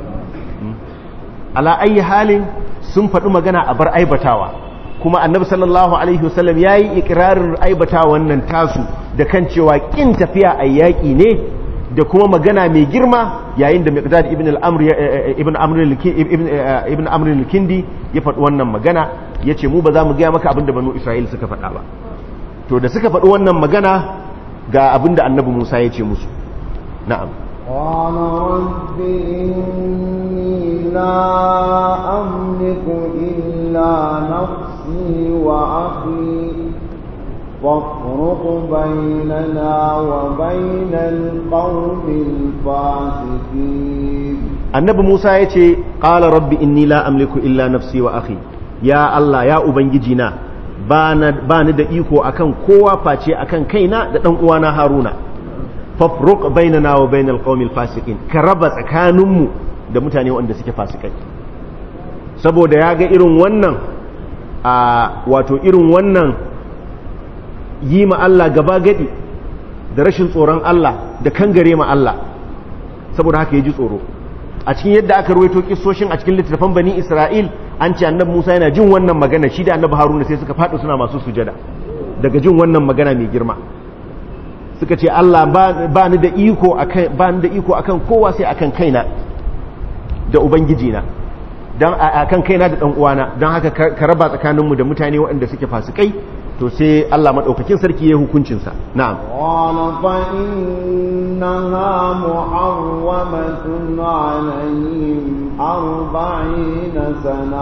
ala ayi halin sun faɗi magana a bar aibatawa kuma annabi sallallahu alaihi wasallam yayi ikrarin aibata wannan tasu da kan cewa kin tafiya a yaƙi ne da kuma magana mai girma yayin da miqdad ibn al-amr ibn amr ibn amr al-kindi ya faɗi wannan magana yace mu ba za mu ga maka abinda banu isra'il suka faɗa ba to da suka faɗi wannan magana ga abinda annabi Musa ya ce musu na'am قال رب إني لا أملك إلا نفسي وأخي فافرق بيننا وبين القوم الفاسقين annabi Musa ya ce ƙala rabbi inni la amliku illa nafsi wa akhi ya Allah ya ubangiji na ba ni da iko akan kowa face akan kaina da dan uwana Haruna fafruq bainana wa bainal qaumil fasiqin ka raba tsakaninmu da mutane wanda suke fasikai saboda ya ga irin wannan a wato irin wannan yi ma Allah gaba gadi da rashin tsoron Allah da kangare ma Allah saboda haka ya ji tsoro a cikin yadda aka ruwaito kissoshin a cikin littattafan bani Isra'il an ce annabi Musa yana jin wannan magana shi da annabi Haruna sai suka faɗi suna masu sujada daga jin wannan magana mai girma suka ce Allah ba ni da iko akan ba ni da iko akan kowa sai akan kaina da ubangiji na dan akan kaina da dan uwana dan haka ka raba tsakaninmu da mutane waɗanda suke fasikai to sai Allah madaukakin sarki ya hukuncin sa na'am qala fa innaha muharramatun alayhim arba'ina sana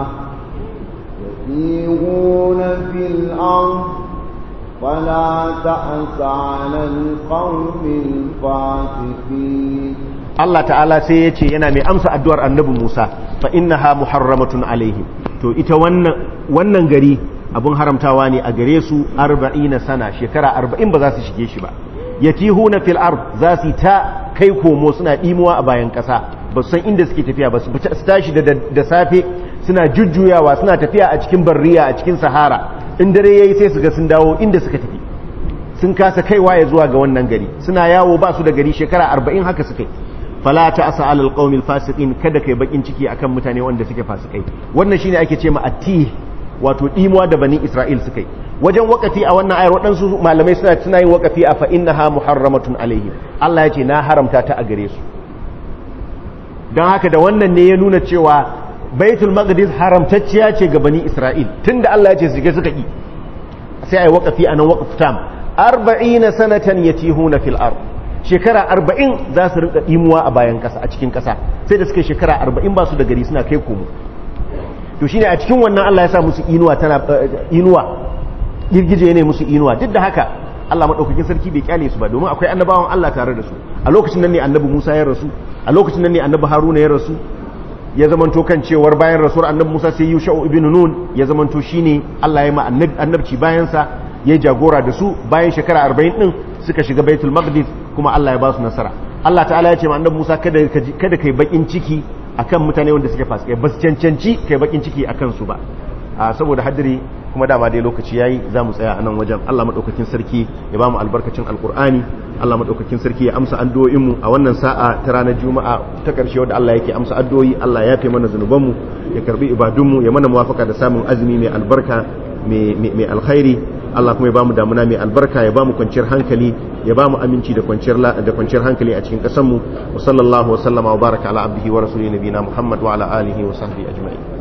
yatihuna fil ard فلا تأس على القوم الفاسقين Allah ta'ala sai ya ce yana mai amsa addu'ar annabi Musa fa innaha muharramatun alaihim to ita wannan wannan gari abun haramtawa ne a gare su 40 sana shekara 40 ba za su shige shi ba yatihuna fil ard za su ta kai komo suna dimuwa a bayan kasa ba su san inda suke tafiya ba su tashi da safe suna jujjuyawa suna tafiya a cikin barriya a cikin sahara in dare yayi sai su ga sun dawo inda suka tafi sun kasa kaiwa ya zuwa ga wannan gari suna yawo ba su da gari shekara 40 haka suka yi fala ta asa alal qaumil fasiqin kada kai bakin ciki akan mutane wanda suke fasikai wannan shine ake ce ma atti wato dimuwa da bani isra'il suka yi wajen wakafi a wannan ayar waɗansu malamai suna suna yin wakafi a fa innaha muharramatun alaihim Allah ya ce na haramta ta a gare su don haka da wannan ne ya nuna cewa baitul maqdis haramtacciya ce ga bani isra'il tunda Allah ya ce su suka yi sai ai wakafi anan waqf tam 40 sanatan yatihuna fil ard shekara arba'in za su rinka imuwa a bayan ƙasa a cikin ƙasa sai da suka shekara arba'in ba su da gari suna kai komo to shine a cikin wannan Allah ya sa musu inuwa tana inuwa girgije ne musu inuwa duk da haka Allah madaukakin sarki bai kyale su ba domin akwai annabawan Allah tare da su a lokacin nan ne annabi Musa ya rasu a lokacin nan ne annabi Haruna ya rasu ya zamanto kan cewar bayan rasuwar annabi Musa sai Yusha'u ibn Nun ya zamanto shine Allah ya ma annabci bayan sa ya jagora da su bayan shekara arba'in din suka shiga Baitul Maqdis kuma Allah ya ba su nasara Allah ta'ala ya ce ma annabi Musa kada ka kada kai bakin ciki akan mutane wanda suke fasikai ba su cancanci kai bakin ciki akan su ba saboda hadiri kuma dama dai lokaci yayi za mu tsaya a nan wajen Allah madaukakin sarki ya ba mu albarkacin alkur'ani Allah madaukakin sarki ya amsa addu'o'in mu a wannan sa'a ta ranar juma'a ta karshe wanda Allah yake amsa addu'o'i Allah ya yafe mana zanuban mu ya karbi ibadun mu ya mana muwafaka da samun azumi mai albarka mai alkhairi Allah kuma ya bamu damuna mai albarka ya bamu kwanciyar hankali ya bamu aminci da kwanciyar da kwanciyar hankali a cikin kasar mu wa sallallahu wa sallama wa baraka ala abdihi wa rasulihi nabiyina Muhammad wa ala alihi wa sahbihi ajma'in